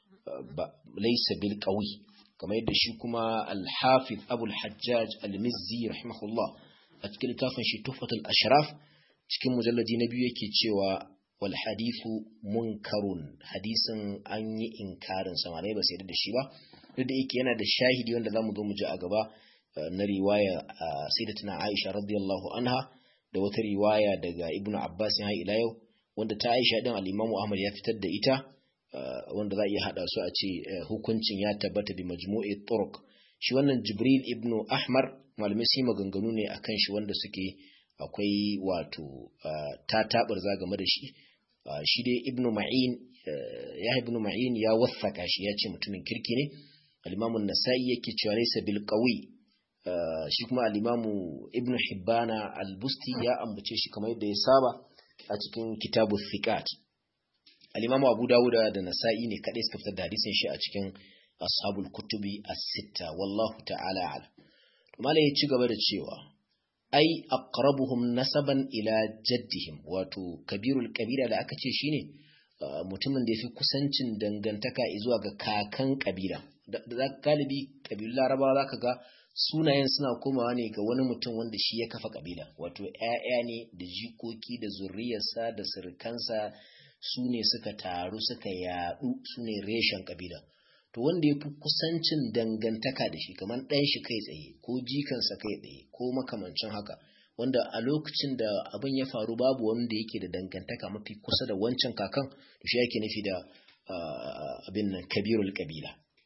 laisa bil qawi kamar yadda shi kuma al-hafiz abul hajjaj al-mizzi rahimahullah a cikin littafin shi tufatul ashraf cikin mujalladi na biyu yake cewa wal hadithu munkarun hadisin an yi inkarin sa malai ba sai da shi ba duk da yake yana da shahidi wanda zamu zo mu ji a gaba na riwaya sayyidatuna Aisha radiyallahu anha da wata riwaya daga Ibn Abbas har ila yau wanda ta Aisha din al-Imam Ahmad ya fitar da ita wanda za a iya hada su a ce hukuncin ya tabbata bi majmu'i turuq shi wannan Jibril ibn Ahmar malamai sai maganganu ne akan shi wanda suke akwai wato ta tabar game da shi shi dai ibnu ma'in ya ibnu ma'in ya waffaka shi ya ce mutumin kirki ne al-imamu an-nasa'i yake cewa laysa bil qawi shi kuma al-imamu ibnu hibbana al-busti ya ambace shi kamar yadda ya saba a cikin kitabu thiqat al-imamu abu dawuda da nasa'i ne kadai suka fitar da hadisin shi a cikin ashabul kutubi as-sitta wallahu ta'ala a'lam malai ya ci gaba da cewa ai aqrabuhum nasaban ila jaddihim wato kabirul kabila da aka ce shine mutumin da yafi kusancin dangantaka zuwa ga kakan kabila da galibi kabilun larabawa zaka ga sunayen suna komawa ne ga wani mutum wanda shi ya kafa kabila wato ƴaƴa ne da jikoki da zuriyarsa da sirkansa su ne suka taru suka yaɗu su ne reshen kabila to wanda ya fi kusancin dangantaka da shi kamar ɗan shi kai tsaye ko jikansa kai tsaye ko makamancin haka wanda a lokacin da abin ya faru babu wanda yake da dangantaka mafi kusa da wancan kakan to shi yake nufi da abin nan kabirul kabila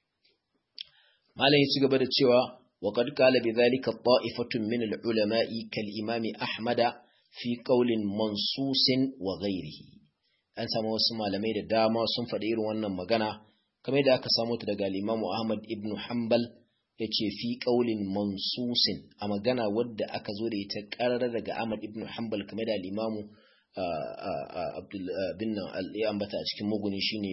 malam ya ci gaba da cewa wa qad qala bi dhalika ta'ifatun min al-ulama'i kal imami ahmada fi qawlin mansusin wa ghairihi an samu wasu malamai da dama sun faɗi irin wannan magana kamar da aka samu ta daga al-Imam Ahmad ibn Hanbal yace fi qaulin mansusin a magana wadda aka zo da ita karara daga Ahmad ibn Hanbal kamar da al-Imam Abdul bin ya ambata a cikin muguni shine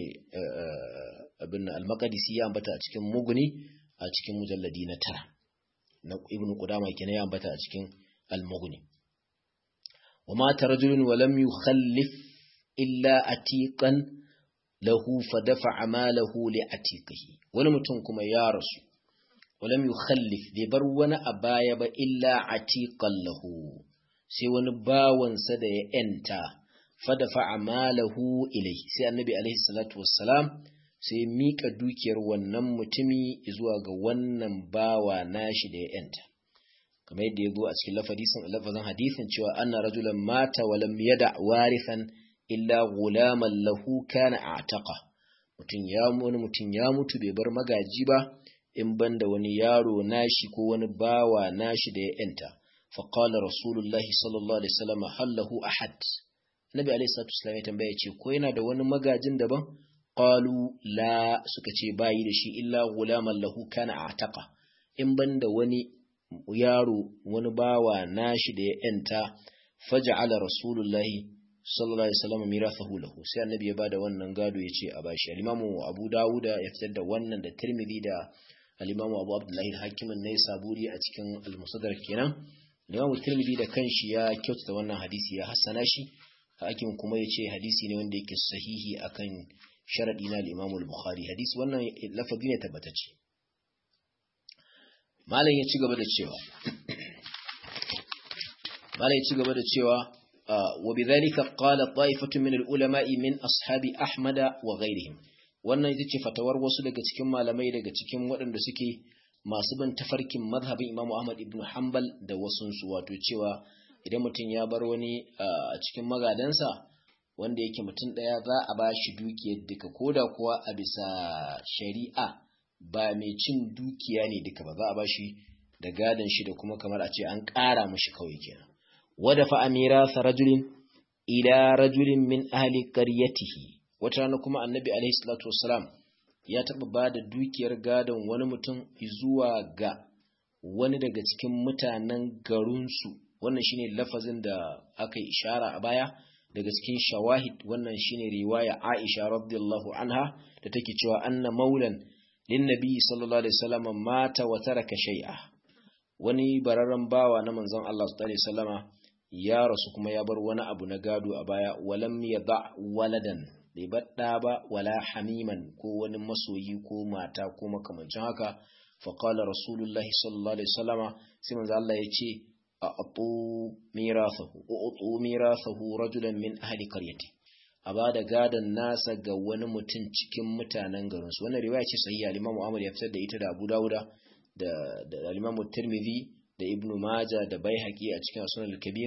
abin al-Maqdisi ya ambata a cikin muguni a cikin mujalladi na tara na Ibn Qudama kenan ya ambata a cikin al-Mughni wa ma tarajulun wa lam yukhallif illa atiqan lahu fadafa malahu li atiqihi wani mutum kuma ya rasu walam yukhallif bai bar wani a baya ba illa atiqan lahu sai wani bawansa da ya enta fadafa malahu ilaihi sai annabi alaihi salatu wassalam sai mika dukiyar wannan mutumi zuwa ga wannan bawa nashi da ya enta kamar yadda ya zo a cikin lafazin hadisin cewa anna rajulan mata walam yada warithan illa gulaman lahu kana a'taqa mutun ya wani mutun ya mutu bai bar magaji ba in banda wani yaro nashi ko wani bawa nashi da ya yanta fa qala rasulullahi sallallahu alaihi wasallam hallahu ahad nabi alaihi salatu wasallam ya tambaya ce ko yana da wani magajin daban qalu la suka ce bayi da shi illa gulaman lahu kana ataqa in banda wani yaro wani bawa nashi da ya yanta faj'ala rasulullahi sallallahu alaihi wasallam mirathahu lahu sai annabi ya bada wannan gado yace a bashi al-imamu abu dawuda ya fitar da wannan da tirmidhi da al-imamu abu abdullahi al-hakim an saburi a cikin al-musaddar kenan al-imamu tirmidhi da kanshi ya kyautata wannan hadisi ya hassana shi hakim kuma yace hadisi ne wanda yake sahihi akan sharadi na al-imamu al-bukhari hadisi wannan lafazi ne tabbatacce malam ya ci gaba da cewa malam ya ci gaba da cewa وبذلك قال طائفة من العلماء من أصحاب أحمد وغيرهم wannan ita ce fatawar wasu daga cikin malamai daga cikin waɗanda suke masu bin tafarkin mazhabin Imam Ahmad ibn Hanbal da wasunsu wato cewa idan mutum ya bar wani a cikin magadansa wanda yake mutum ɗaya za a ba shi dukiyar duka ko da kuwa a bisa shari'a ba mai cin dukiya ne duka ba za a ba shi da gadon shi da kuma kamar a ce an ƙara mashi kawai kenan ودفع ميراث رجل إلى رجل من أهل قريته وترانا كما النبي عليه الصلاة والسلام ya taɓa ba da dukiyar gadon wani mutum zuwa ga wani daga cikin mutanen garinsu wannan shine lafazin da aka yi ishara a baya daga cikin shawahid wannan shine riwaya Aisha radiyallahu anha da take cewa anna maulan lin nabi sallallahu alaihi wasallam mata wa taraka shay'a wani bararren bawa na manzon Allah sallallahu alaihi wasallama ya rasu kuma ya bar wani abu na gado a baya walam ya da waladan bai baɗa ba wala hamiman ko wani masoyi ko mata ko makamancin haka faƙala rasulullahi sallallahu alaihi wasallama sai manzo Allah ya ce a atu mirathahu utu mirathahu rajulan min ahli qaryati a ba da gadon nasa ga wani mutum cikin mutanen garinsu wannan riwaya ce sahiha al-Imam Ahmad ya fitar da ita da Abu Dawuda da da al-Imam Tirmidhi da Ibn Majah da Baihaqi a cikin Sunan al-Kabir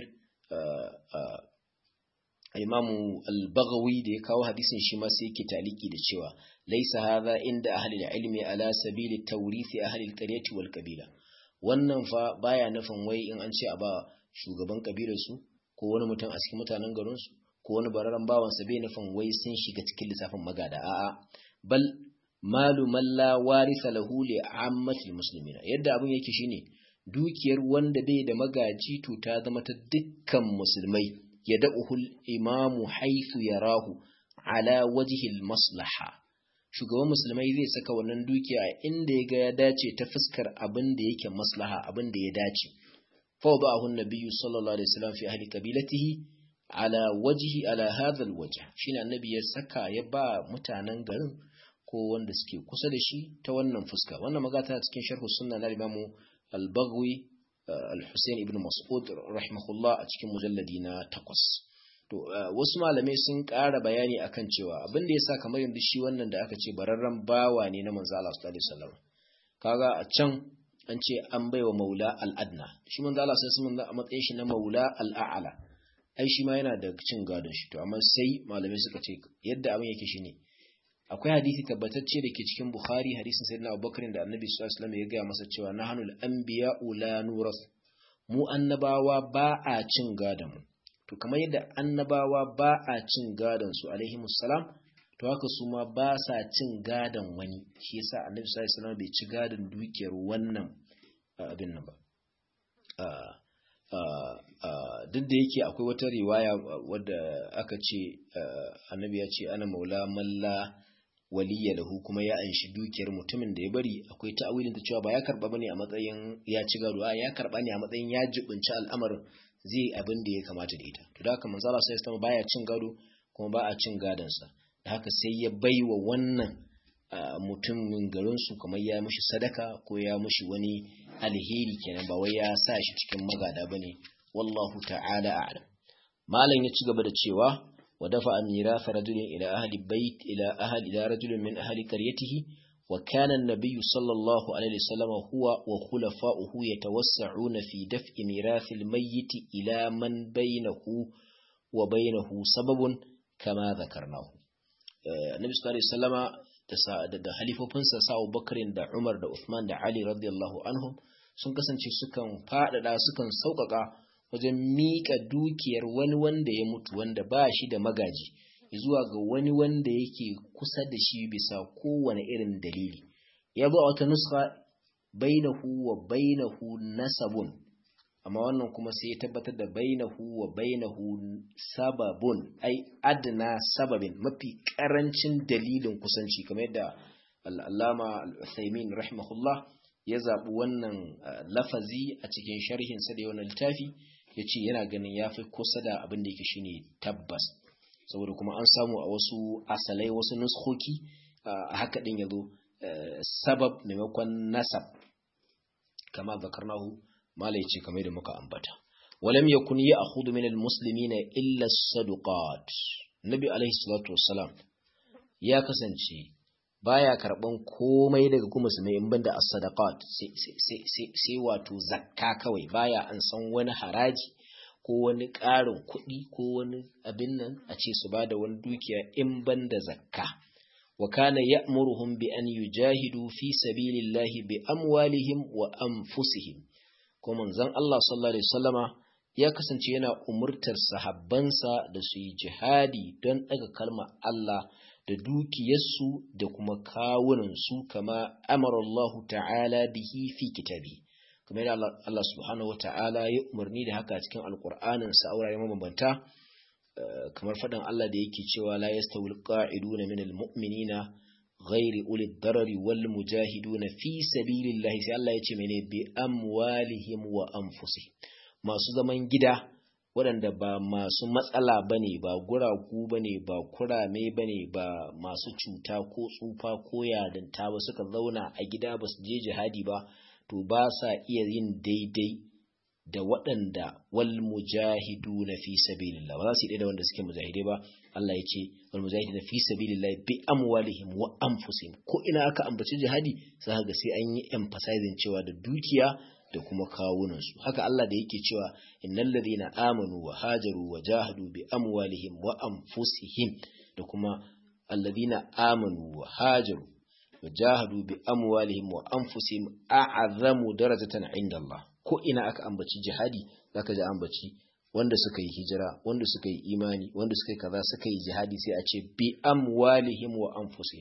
imamu al-baghawi da ya kawo hadisin shi ma sai yake taliki da cewa laisa hadha inda ahli al-ilmi ala sabili tawrithi ahli al-qaryati wal qabila wannan fa baya nufin wai in an ce a ba shugaban kabilar su ko wani mutum a cikin mutanen garin su ko wani bararan bawan sa bai nufin wai sun shiga cikin lissafin magada a'a bal malu man la warisa lahu li ammatil muslimina yadda abin yake shine dukiyar wanda bai da magaji to ta zama ta dukkan musulmai ya da'uhul imamu haithu yarahu ala wajihil maslaha shugaban musulmai zai saka wannan dukiya a inda ya ga ya dace ta fuskar abin da yake maslaha abin da ya dace fa ba'ahu nabiyyu sallallahu alaihi wasallam fi ahli qabilatihi ala wajhi ala hadha alwajh shine annabi ya saka ya ba mutanen garin ko wanda suke kusa da shi ta wannan fuska wannan magata cikin sharhu sunna na imamu al-Baghawi al-Husayn ibn Mas'ud rahimahullah a cikin mujalladi na takwas. to wasu malamai sun ƙara bayani akan cewa abin da yasa kamar yanzu shi wannan da aka ce bararren bawa ne na manzo Allah sallallahu alaihi wasallam kaga a can an ce an baiwa maula al-adna shi manzo Allah sallallahu alaihi wasallam a matsayin shi na maula al-a'la ai shi ma yana da cin gadon shi to amma sai malamai suka ce yadda abin yake shine akwai hadisi tabbatacce da ke cikin Bukhari hadisin Sayyidina Abubakar da Annabi sallallahu alaihi wasallam ya gaya masa cewa nahanul anbiya'u la nuras mu annabawa ba a cin gadon mu to kamar yadda annabawa ba a cin gadon su alaihi salam to haka su ma ba sa cin gadon wani shi yasa Annabi sallallahu alaihi wasallam bai ci gadon dukiyar wannan abin nan ba duk da yake akwai wata riwaya wadda aka ce annabi ya ce ana maula malla waliya lahu kuma ya anshi dukiyar mutumin da ya bari akwai ta'awilin ta cewa ba ya karba bane a matsayin ya ci gado a ya karba ne a matsayin ya jibinci al'amarin zai abin da ya kamata da ita to da haka manzo Allah sai ya baya cin gado kuma ba a cin gadon sa da haka sai ya baiwa wannan mutumin garin su kamar ya mishi sadaka ko ya mishi wani alheri kenan ba wai ya sa shi cikin magada bane wallahu ta'ala a'lam malam ya ci gaba da cewa ودفع ميراث رجل إلى أهل بيت إلى أهل إلى رجل من أهل قريته وكان النبي صلى الله عليه وسلم هو وخلفاؤه يتوسعون في دفع ميراث الميت إلى من بينه وبينه سبب كما ذكرناه النبي صلى الله عليه وسلم da da halifofinsa sa Abubakar da Umar da Uthman da Ali radiyallahu anhum sun kasance sukan faɗaɗa sukan sauƙaƙa wajen miƙa dukiyar wani wanda ya mutu wanda ba shi da magaji zuwa ga wani wanda yake kusa da shi bisa kowane irin dalili ya zo a wata nuska bainahu wa bainahu nasabun amma wannan kuma sai ya tabbatar da bainahu wa bainahu sababun ai adna sababin mafi karancin dalilin kusanci kamar yadda al'allama al-Uthaymin rahimahullah ya zaɓi wannan lafazi a cikin sharhin sa da wannan littafi ya ce yana ganin ya fi kusa da abin da yake shine tabbas saboda kuma an samu a wasu asalai wasu nuskoki a haka din ya zo sabab maimakon nasab kama zakarnahu mala yace kamar da muka ambata walam yakun ya'khudhu min almuslimina illa as-sadaqat nabi alaihi salatu wassalam ya kasance baya karban komai daga kuma musulmai in banda as-sadaqat sai wato zakka kawai baya an san wani haraji ko wani ƙarin kuɗi ko wani abin nan a ce su bada wani dukiya in banda zakka wa kana ya'muruhum bi an yujahidu fi sabilillahi bi amwalihim wa anfusihim ko manzon Allah sallallahu alaihi wasallama ya kasance yana umurtar sahabbansa da su yi jihadi don daga kalmar Allah da dukiyarsu da kuma kawunansu kama amara Allah ta'ala bihi fi kitabi kamar yadda Allah subhanahu wata'ala ya umarni da haka cikin alkur'anin sa aurare mabambanta kamar faɗin Allah da yake cewa la yastawil qa'iduna minal mu'minina ghairi ulil darari wal mujahiduna fi sabilillahi sai Allah ya ce mene bi amwalihim wa anfusihim masu zaman gida waɗanda ba masu matsala bane ba guragu bane ba kurame bane ba masu cuta ko tsufa ko yadanta ba suka zauna a gida ba su je jihadi ba to ba sa iya yin daidai da waɗanda wal mujahidu na fi sabilillah ba za su yi da wanda suke mujahidai ba Allah ya ce wal mujahidu na fi sabilillah bi amwalihim wa anfusihim ko ina aka ambaci jihadi za ga sai an yi emphasizing cewa da dukiya da kuma kawunan su haka Allah da yake cewa innal ladina amanu wa hajaru wa jahadu bi amwalihim wa anfusihim da kuma alladina amanu wa hajaru wa jahadu bi amwalihim wa anfusihim a'azamu darajatan inda Allah ko ina aka ambaci jihadi zaka ji ambaci wanda suka yi hijira wanda suka yi imani wanda suka yi kaza suka yi jihadi sai a ce bi amwalihim wa anfusihim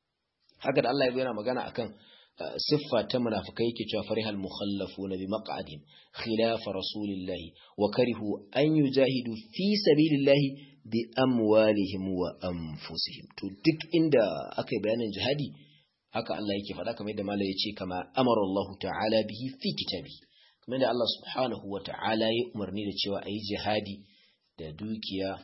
haka da Allah ya yana magana akan siffa ta munafikai yake cewa farihal mukhallafuna bi maq'adihim khilafa rasulillahi wa karihu an yujahidu fi sabilillahi bi amwalihim wa anfusihim to duk inda aka yi bayanin jihadi haka Allah yake faɗa kamar yadda malai ya ce kama amara Allah ta'ala bihi fi kitabi kamar da Allah subhanahu wa ta'ala ya umarni da cewa a yi jihadi da dukiya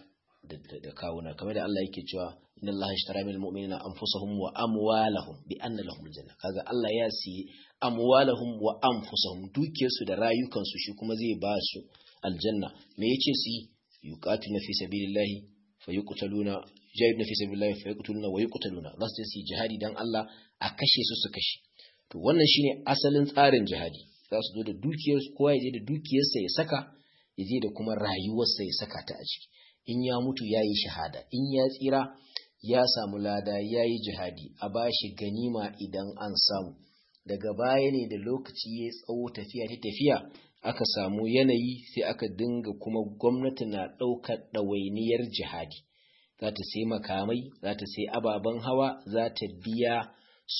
da kawuna kamar da Allah yake cewa inna Allah ishtara min almu'minina anfusahum wa amwalahum bi anna lahum aljanna kaga Allah ya siyi amwalahum wa anfusahum dukiyarsu da rayukansu shi kuma zai ba su aljanna me yace su yuqatiluna fi sabilillahi fayuqtaluna jahiduna fi sabilillahi fayuqtaluna wa yuqtaluna za su yi jihadi dan Allah a kashe su su kashe to wannan shine asalin tsarin jihadi za su zo da dukiyar kowa ya je da dukiyarsa ya saka ya je da kuma rayuwarsa ya saka ta a ciki in ya mutu ya yi shahada in ya tsira ya samu lada ya yi jihadi a ba shi ganima idan an samu daga baya ne da lokaci ya tsawo tafiya ta tafiya aka samu yanayi sai aka dinga kuma gwamnati na ɗaukar ɗawainiyar jihadi za ta sai makamai za ta sai ababen hawa za ta biya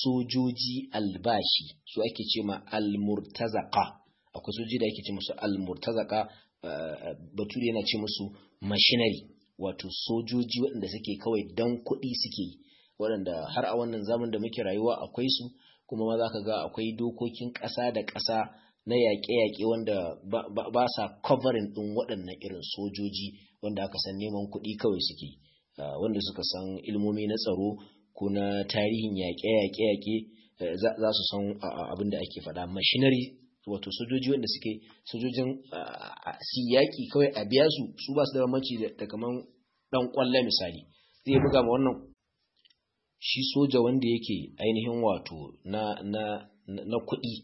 sojoji albashi su ake ce ma almurtazaka akwai sojoji da ake ce musu almurtazaka bature yana ce musu machinery wato sojoji waɗanda suke kawai dan kuɗi suke yi waɗanda har a wannan zaman da muke rayuwa akwai su kuma ma za ka ga akwai dokokin ƙasa da ƙasa na yaƙe-yaƙe wanda ba sa covering ɗin waɗannan irin sojoji wanda aka san neman kuɗi kawai suke wanda suka san ilmomi na tsaro ko na tarihin yaƙe-yaƙe-yaƙe za su san abin da ake faɗa machinery wato sojoji wanda suke sojojin siyaki kawai a biya su su ba su da bambanci da kaman dan kwalla misali zai buga ma wannan shi soja wanda yake ainihin wato na na na kuɗi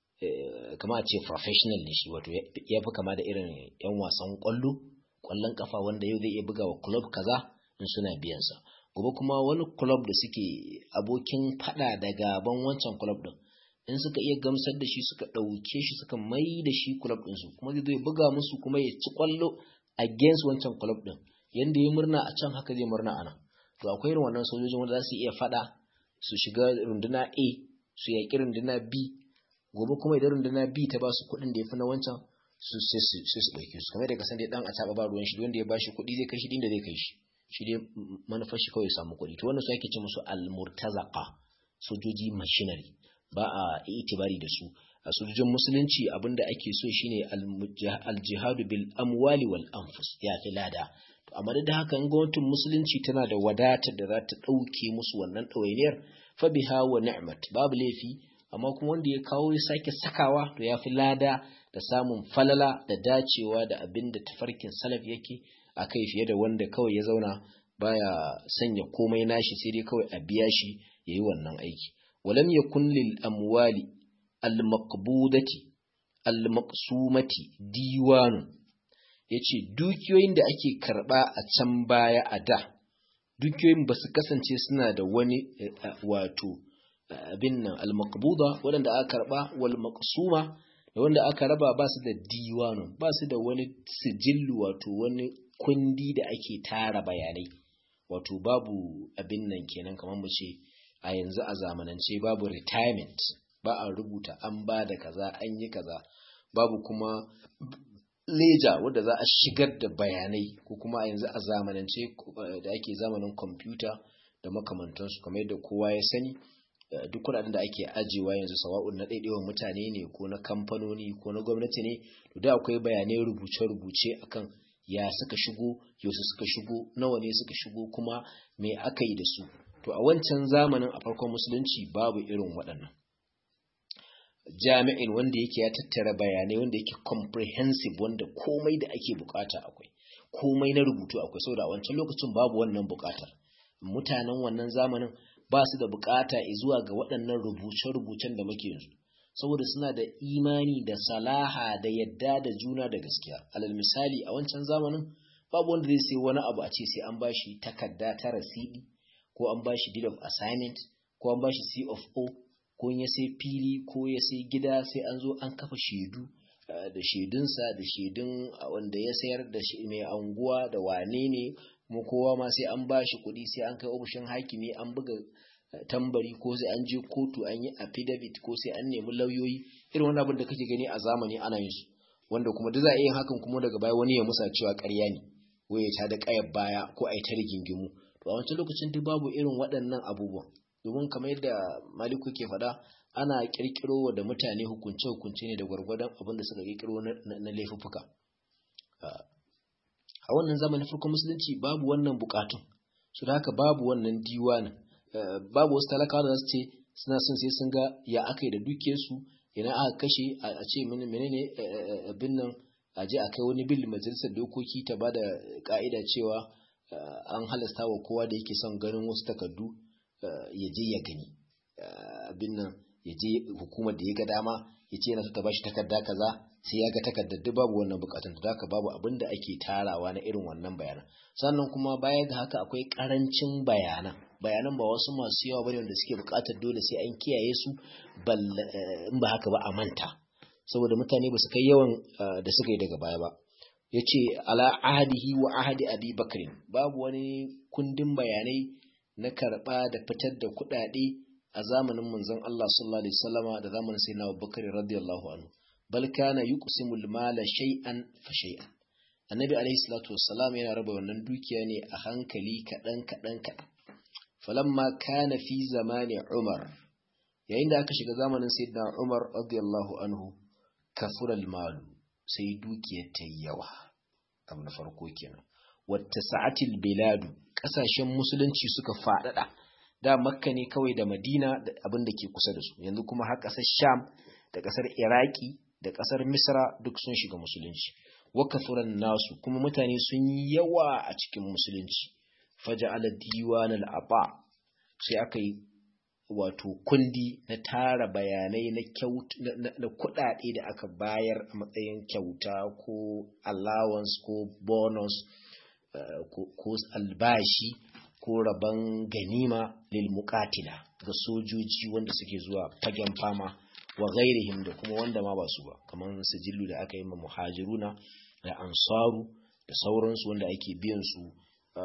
kama a ce professional ne shi wato ya fi kama da irin yan wasan kwallo kwallon kafa wanda yau zai iya buga wa club kaza in suna biyansa gobe kuma wani club da suke abokin fada da gaban wancan club din in suka iya gamsar da shi suka ɗauke shi suka mai da shi club ɗinsu kuma zai zo ya buga musu kuma ya ci kwallo against wancan club ɗin yanda ya murna a can haka zai murna a nan to akwai irin wannan sojojin wanda za su iya fada su shiga runduna A su yaƙi runduna B gobe kuma idan runduna B ta ba su kuɗin da ya fi na wancan su sai su ɗauke su kamar da kasan dai ɗan a taɓa ba ruwan shi wanda ya ba shi kuɗi zai kai shi inda zai kai shi shi dai manufar shi kawai samu kuɗi to wannan su ake ce musu almurtazaka sojoji machinery ba a itibari da su a sojojin musulunci abinda ake so shine aljihadu bil amwali wal anfus ya fi lada to amma da haka in gwamnatin musulunci tana da wadatar da za ta ɗauke musu wannan ɗawainiyar fa biha wa ni'mat babu laifi amma kuma wanda ya kawo ya sake sakawa to ya fi lada da samun falala da dacewa da abin da tafarkin salaf yake a kai fiye da wanda kawai ya zauna baya sanya komai nashi sai dai kawai a biya shi ya yi wannan aiki walam yakun lil amwali al maqbudati al maqsumati diwanun yace dukiyoyin da ake karba a can baya a da dukiyoyin ba su kasance suna da wani wato abin nan al maqbuda wanda aka karba wal maqsuma da wanda aka raba ba su da diwanun ba su da wani sijillu wato wani kundi da ake tara bayanai wato babu abin nan kenan kamar mu ce a yanzu a zamanance babu retirement ba a rubuta an ba da kaza an yi kaza babu kuma leja wadda za a shigar da bayanai ko kuma a yanzu a zamanance da ake zamanin kwamfuta da makamantansu kamar yadda kowa ya sani duk kudaden da ake ajiyewa yanzu sawa'un na ɗaiɗaiwan mutane ne ko na kamfanoni ko na gwamnati ne to da akwai bayanai rubuce-rubuce akan ya suka shigo yaushe suka shigo nawa ne suka shigo kuma me aka yi da su to a wancan zamanin a farkon musulunci babu irin waɗannan jami'in wanda yake ya tattara bayanai wanda yake comprehensive wanda komai da ake bukata akwai komai na rubutu akwai saboda a wancan lokacin babu wannan bukatar mutanen wannan zamanin ba su da bukata zuwa ga waɗannan rubuce-rubucen da muke yanzu saboda suna da imani da salaha da yadda da juna da gaskiya alal misali a wancan zamanin babu wanda zai sai wani abu a ce sai an bashi takarda ta rasidi ko an bashi deed of assignment ko an bashi C of O ko ya sai fili ko ya sai gida sai an zo an kafa shaidu da shaidunsa da shaidun wanda ya sayar da mai anguwa da wane ne kuma kowa ma sai an bashi kuɗi sai an kai ofishin hakimi an buga tambari ko sai an je kotu an yi affidavit ko sai an nemi lauyoyi irin wani abin da kake gani a zamani ana yin su wanda kuma duk za a iya hakan kuma daga baya wani ya musa cewa ƙarya ne ko ya ta da ƙayar baya ko a yi ta rigingimu to a wancan lokacin duk babu irin waɗannan abubuwan domin kamar yadda maliku ke faɗa ana ƙirƙiro da mutane hukunce hukunce ne da gwargwadon abin da suka ƙirƙiro na laifuffuka a wannan zamanin farkon musulunci babu wannan bukatun su da haka babu wannan diwanin babu wasu talakawa da za su ce suna son sai sun ga ya aka yi da dukiyarsu idan aka kashe a ce menene abin nan a je a kai wani bil majalisar dokoki ta ba da ka'ida cewa an halasta wa kowa da yake son ganin wasu takardu ya je ya gani abin nan ya je hukumar da ya ga dama ya ce yana so ta bashi takarda kaza sai ya ga takardar duk babu wannan bukatun da haka babu abin da ake tarawa na irin wannan bayanan sannan kuma baya ga haka akwai karancin bayanan bayanan ba wasu masu yawa bane wanda suke bukatar dole sai an kiyaye su in ba haka ba a manta saboda mutane ba su kai yawan da suka yi daga baya ba yace ala ahadihi wa ahadi abi bakrin babu wani kundin bayanai na karba da fitar da kuɗaɗe a zamanin manzon Allah sallallahu alaihi wasallama da zamanin sayyidina Abubakar radiyallahu anhu bal kana yuqsimu al-mala shay'an fa shay'an annabi alaihi salatu wassalam yana raba wannan dukiya ne a hankali kadan kadan kadan falamma kana fi zamani Umar yayin da aka shiga zamanin sayyidina Umar radiyallahu anhu kafura al-mal sai dukiyar ta yawa abu na farko kenan wata sa'atil biladu kasashen musulunci suka faɗaɗa da makka ne kawai da madina da abin da ke kusa da su yanzu kuma har ƙasar sham da ƙasar iraki da ƙasar misra duk sun shiga musulunci wakafuran nasu kuma mutane sun yi yawa a cikin musulunci faja'ala diwan al'aba sai aka yi wato kundi na tara bayanai na na kuɗaɗe da aka bayar a matsayin kyauta ko allowance ko bonus ko albashi ko rabon ganima lil muqatila ga sojoji wanda suke zuwa fagen fama wa ghairihim da kuma wanda ma ba su ba kamar sijillu da aka yi ma muhajiruna da ansaru da sauransu wanda ake biyan su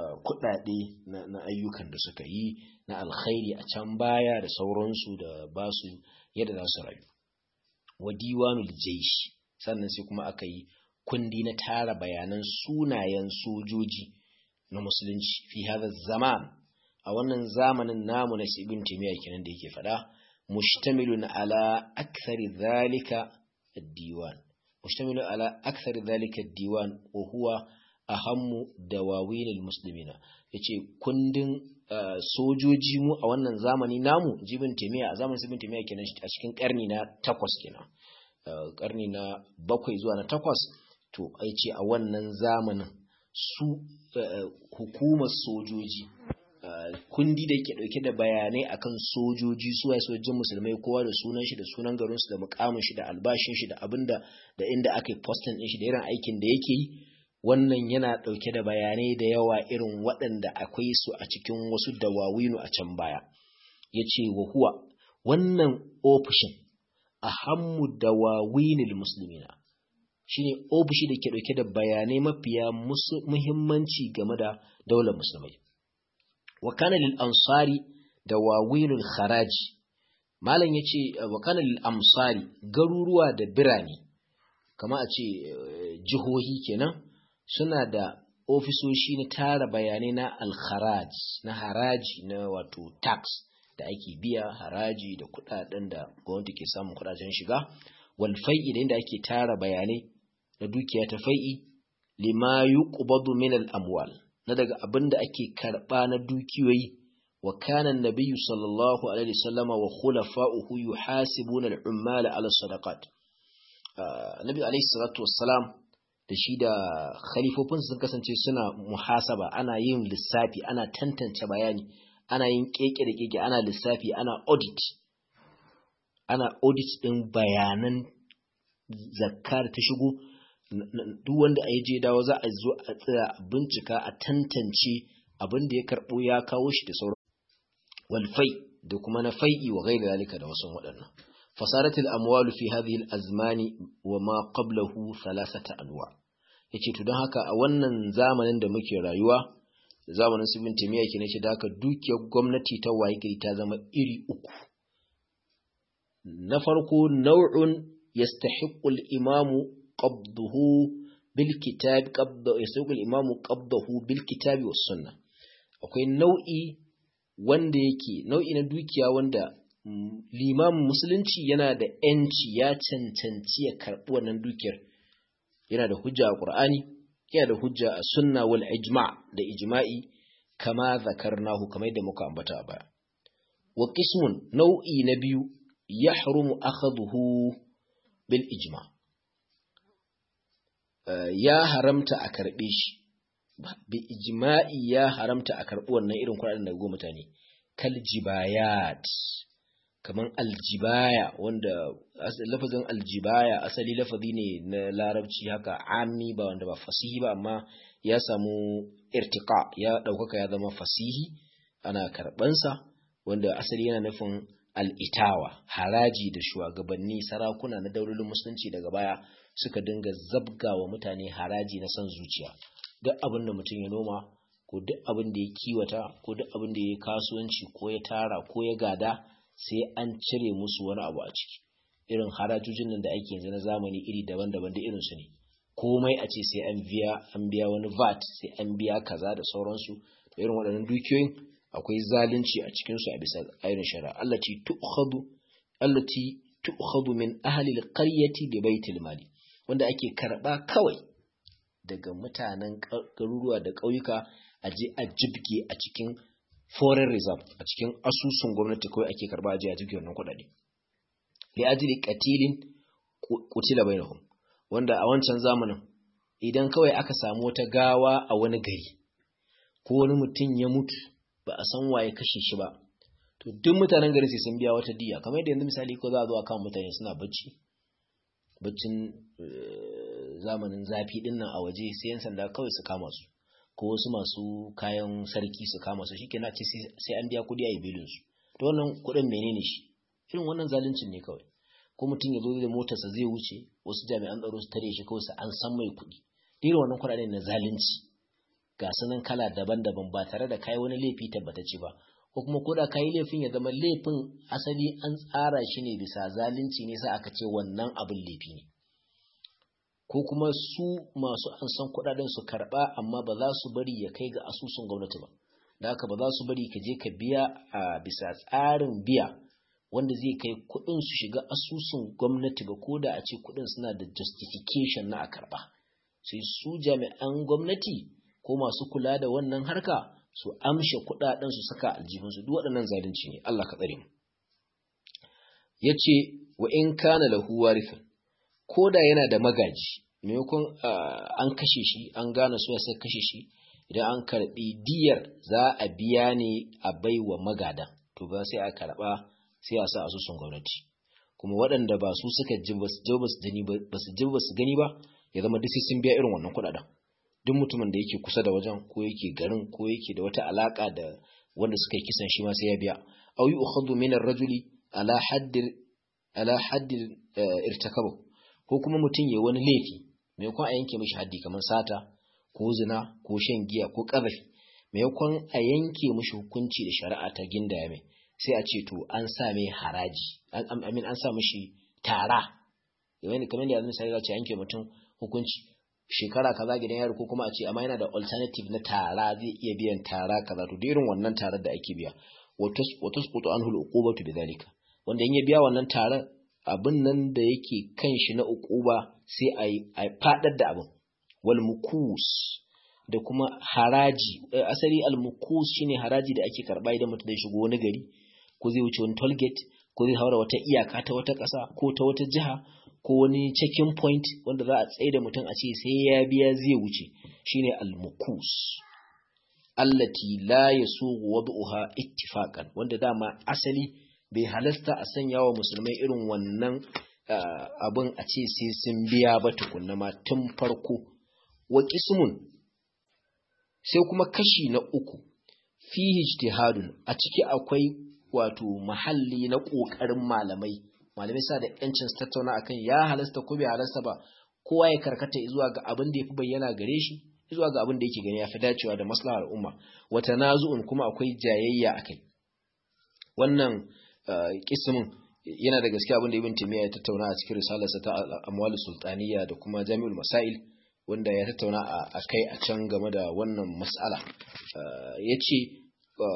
kuɗaɗe na ayyukan da suka yi na alkhairi a can baya da sauransu da ba su yadda za su rayu wa diwanul jaishi sannan sai kuma aka yi kundi na tara bayanan sunayen sojoji na musulunci fi hada zaman a wannan zamanin namu na ibn taymiya kenan da yake faɗa mushtamilun ala akthari dhalika ad-diwan mushtamilun ala akthari dhalika ad-diwan wa huwa ahammu dawawin al-muslimina yace kundin sojoji mu a wannan zamani namu jibin taymiya a zamanin ibn taymiya kenan a cikin karni na takwas kenan karni na bakwai zuwa na takwas to ai ce a wannan zamanin su hukumar sojoji kundi da ke dauke da bayanai akan sojoji su waye sojojin musulmai kowa da sunan shi da sunan garin su da mukamin shi da albashin shi da abinda da inda aka yi postin din shi da irin aikin da yake yi wannan yana dauke da bayanai da yawa irin waɗanda akwai su a cikin wasu dawawinu a can baya yace wa huwa wannan ofishin ahammu dawawinil muslimina shine ofishi da ke dauke da bayanai mafiya muhimmanci game da daular musulmai wa kana lil ansari dawawinul kharaji malam yace wa kana lil amsari garuruwa da birane kama a ce jihohi kenan suna da ofisoshi na tara bayanai na al-kharaj na haraji na wato tax da ake biya haraji da kudaden da gwamnati ke samun kudaden shiga wal fai'i da inda ake tara bayanai na dukiya ta fai'i lima yuqbadu min al amwal na daga abinda ake karba na dukiyoyi wa kana an-nabiyyu sallallahu alaihi wasallama wa khulafa'uhu yuhasibuna al-ummal ala sadaqat nabi alaihi salatu wassalam da shi da khalifofin sun kasance suna muhasaba ana yin lissafi ana tantance bayani ana yin keke da keke ana lissafi ana audit ana audit din bayanan zakka da ta shigo duk wanda a je dawo za a zo a tsaya a bincika a tantance abin da ya karbo ya kawo shi da sauran walfai da kuma na fai'i wa gaira zalika da wasu waɗannan fasaratul amwalu fi hadhihi al-azmani wa ma qablahu thalathata anwa yace to don haka a wannan zamanin da muke rayuwa zamanin su bin timiya ke ne da haka dukiyar gwamnati ta waye gari ta zama iri uku na farko nau'un yastahiqqu al-imamu qabduhu bil kitab qabda yastahiqqu al-imamu qabdahu bil kitabi was sunnah akwai nau'i wanda yake nau'i na dukiya wanda limamin musulunci yana da ‘yanci ya cancanci ya karɓi wannan dukiyar yana da hujja a ƙur'ani yana da hujja a sunna wal ijma da ijma'i kama zakarnahu kamar yadda muka ambata a baya wa qismun nau'i na biyu yahrumu akhadhu bil ijma ya haramta a karɓe shi bi ijma'i ya haramta a karɓi wannan irin kuɗaɗen daga go mutane kal jibayat kaman aljibaya wanda lafazin aljibaya asali lafazi ne na larabci haka ami ba wanda ba fasihi ba amma ya samu irtiqa ya ɗaukaka ya zama fasihi ana karɓansa wanda asali yana nufin al'itawa haraji da shugabanni sarakuna na daulolin musulunci daga baya suka dinga zabga wa mutane haraji na son zuciya duk abin da mutum ya noma ko duk abin da ya kiwata ko duk abin da ya kasuwanci ko ya tara ko ya gada sai an cire musu wani abu a ciki irin harajojin nan da ake yanzu na zamani iri daban-daban da irin su ne komai a ce sai an biya an biya wani VAT sai an biya kaza da sauransu to irin waɗannan dukiyoyin akwai zalunci a cikin su a bisa ayyukan shari'a allati tu'khadu allati tu'khadu min ahli al-qaryati bi baitil mali wanda ake karba kawai daga mutanen garuruwa da ƙauyuka a je a jibge a cikin foreign reserve a cikin asusun gwamnati kawai ake karba a je a jibge wannan kuɗaɗe li ajli qatilin qutila bainahum wanda a wancan zamanin idan kawai aka samu wata gawa a wani gari ko wani mutum ya mutu ba a san waye kashe shi ba to duk mutanen gari sai sun biya wata diya kamar yadda yanzu misali ko za a zo a kan mutane suna bacci baccin zamanin zafi din nan a waje sai yan sanda kawai su kama su ko wasu masu kayan sarki su kama su shikenan ce sai an biya kuɗi a yi bilin su to wannan kuɗin menene shi irin wannan zaluncin ne kawai ko mutum ya zo da motarsa zai wuce wasu jami'an tsaro su tare shi kawai su an san mai kuɗi irin wannan kuɗaɗe na zalunci ga sunan kala daban-daban ba tare da kai wani laifi tabbatacce ba ko kuma ko da kai laifin ya zama laifin asali an tsara shi ne bisa zalunci ne sai aka ce wannan abin laifi ne ko kuma su masu an san kuɗaɗen su karɓa amma ba za su bari ya kai ga asusun gwamnati ba da haka ba za su bari ka je ka biya a bisa tsarin biya wanda zai kai kuɗin su shiga asusun gwamnati ba ko da a ce kuɗin suna da justification na a karɓa sai su jami'an gwamnati ko masu kula da wannan harka su amshe kuɗaɗen su saka aljihunsu duk waɗannan zalunci ne Allah ka tsare mu yace wa in kana lahu warithun ko da yana da magaji maimakon an kashe shi an gane su sai kashe shi idan an karbi diyar za a biya ne a baiwa magada to ba sai a karba sai a sa asusun gwamnati kuma waɗanda ba su suka ji ba su ji ba su gani ba su ji ba su gani ba ya zama duk sai sun biya irin wannan kuɗaɗen duk mutumin da yake kusa da wajen ko yake garin ko yake da wata alaka da wanda suka yi kisan shi ma sai ya biya aw yu'khadhu min ar-rajuli ala haddil ala haddil irtakabu ko kuma mutum ya wani laifi maimakon a yanke mishi haddi kamar sata ko zina ko shan giya ko ƙazafi maimakon a yanke mishi hukunci da shari'a ta gindaya mai sai a ce to an sa mai haraji amin an sa mishi tara kamar kamar da yanzu sai za ce yanke mutum hukunci shekara kaza gidan yaro ko kuma a ce amma yana da alternative na tara zai iya biyan tara kaza to da irin wannan tarar da ake biya wa tasqutu anhu al-uqubatu bidhalika wanda in ya biya wannan tarar abin nan da yake kan shi na uquba sai a fadar da abin wal mukus da kuma haraji asali al mukus shine haraji da ake karba idan mutum zai shigo wani gari ko zai wuce wani toll gate ko zai haura wata iyaka ta wata ƙasa ko ta wata jiha ko wani checking point wanda za a tsaye da mutum a ce sai ya biya zai wuce shine al mukus allati la yasugu wad'uha ittifaqan wanda dama asali bai halasta a sanya wa musulmai irin wannan abin a ce sai sun biya ba tukunna ma tun farko wa qismun sai kuma kashi na uku fihi ijtihadun a ciki akwai wato mahalli na kokarin malamai malamai sa da yancin su tattauna akan ya halasta ko bai halasta ba kowa ya karkata zuwa ga abin da yafi bayyana gare shi zuwa ga abin da yake gani yafi dacewa da maslahar umma wa tanazu'un kuma akwai jayayya akai wannan kismin yana da gaske abin da ibn taymiya ya tattauna a cikin risalarsa ta amwal sultaniya da kuma jami'ul masail wanda ya tattauna a kai a can game da wannan mas'ala yace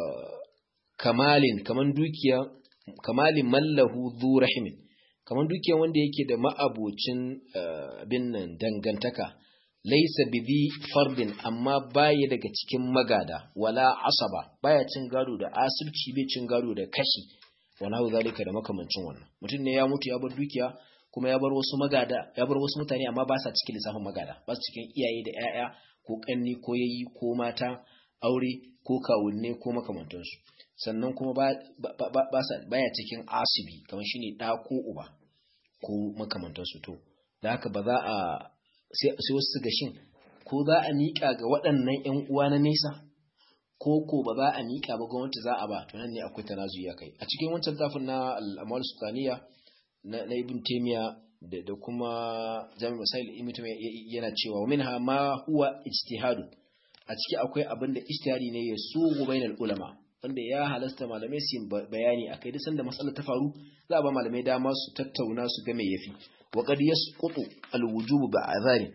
kamalin kaman dukiya kamalin mallahu dhu rahimin kaman dukiya wanda yake da ma'abocin bin nan dangantaka laisa bidhi fardin amma baya daga cikin magada wala asaba baya cin gado da asirci bai cin gado da kashi wala hu zalika da makamancin wannan mutum ne ya mutu ya bar dukiya kuma ya bar wasu magada ya bar wasu mutane amma ba sa cikin lissafin magada ba su cikin iyaye da ƴaƴa ko kanni ko yayi ko mata aure ko kawunne ko makamantansu sannan kuma ba ba sa baya cikin asibi kamar shine da ko uba ko makamantansu to da haka ba za a sai wasu ga shin ko za a miƙa ga waɗannan ƴan uwa na nesa ko ko ba za a miƙa ba gwamnati za a ba to nan ne akwai tanazuyi a kai a cikin wancan tafin na al'amal sultaniya na, na ibn taymiya da, da kuma jami masail ibn taymiya yana cewa wa minha ma huwa ijtihadu a ciki akwai abin da ijtihadi ne ya sugu bainal ulama wanda ya halasta malamai su bayani akai duk sanda matsalar ta faru za a ba malamai dama su tattauna su ga me yafi wa qad yasqutu al-wujubu ba'adhari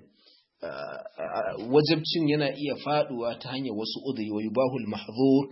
wajabcin yana iya faduwa ta hanyar wasu udiri wa yubahul mahzur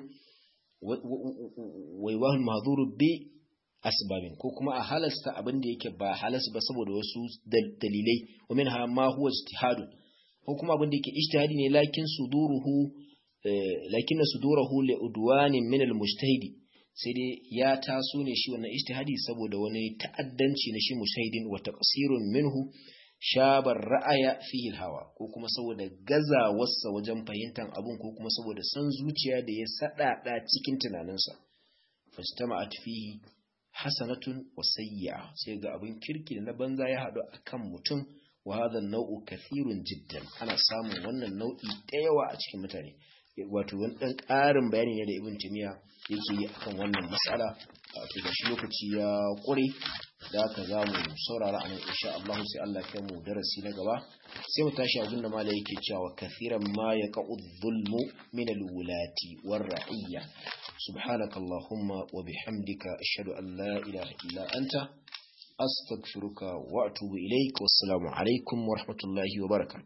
wa yubahul mahzur bi asbabin ko kuma a halasta abin da yake ba halas ba saboda wasu dalilai wa minha ma huwa ijtihadun ko kuma abin da yake ijtihadi ne lakin suduruhu lakin suduruhu li udwanin min al-mujtahidi sai dai ya taso ne shi wannan ijtihadi saboda wani ta'addanci na shi mujtahidin wa taqsirun minhu shabar ra'aya fihi hawa ko kuma saboda gazawarsa wajen fahimtar abun ko kuma saboda san zuciya da ya sadada cikin tunaninsa fastama'at fihi hasanatun wa sayyi'a sai ga abin kirki da na banza ya hadu akan mutum wa hadha an-naw'u kathirun jiddan ana samun wannan nau'i da yawa a cikin mutane wato wani dan ƙarin bayani ne da ibn timiya yake yi akan wannan mas'ala wato da shi lokaci ya ƙure da haka za mu saurara a nan insha Allah sai Allah ya mu darasi na gaba sai mu tashi abin da malai yake cewa kathiran ma yaqa'u dhulmu min al-wulati war-ra'iyya subhanaka allahumma wa bihamdika ashhadu an la ilaha illa anta astaghfiruka wa atubu ilaik wassalamu alaikum wa rahmatullahi wa barakatuh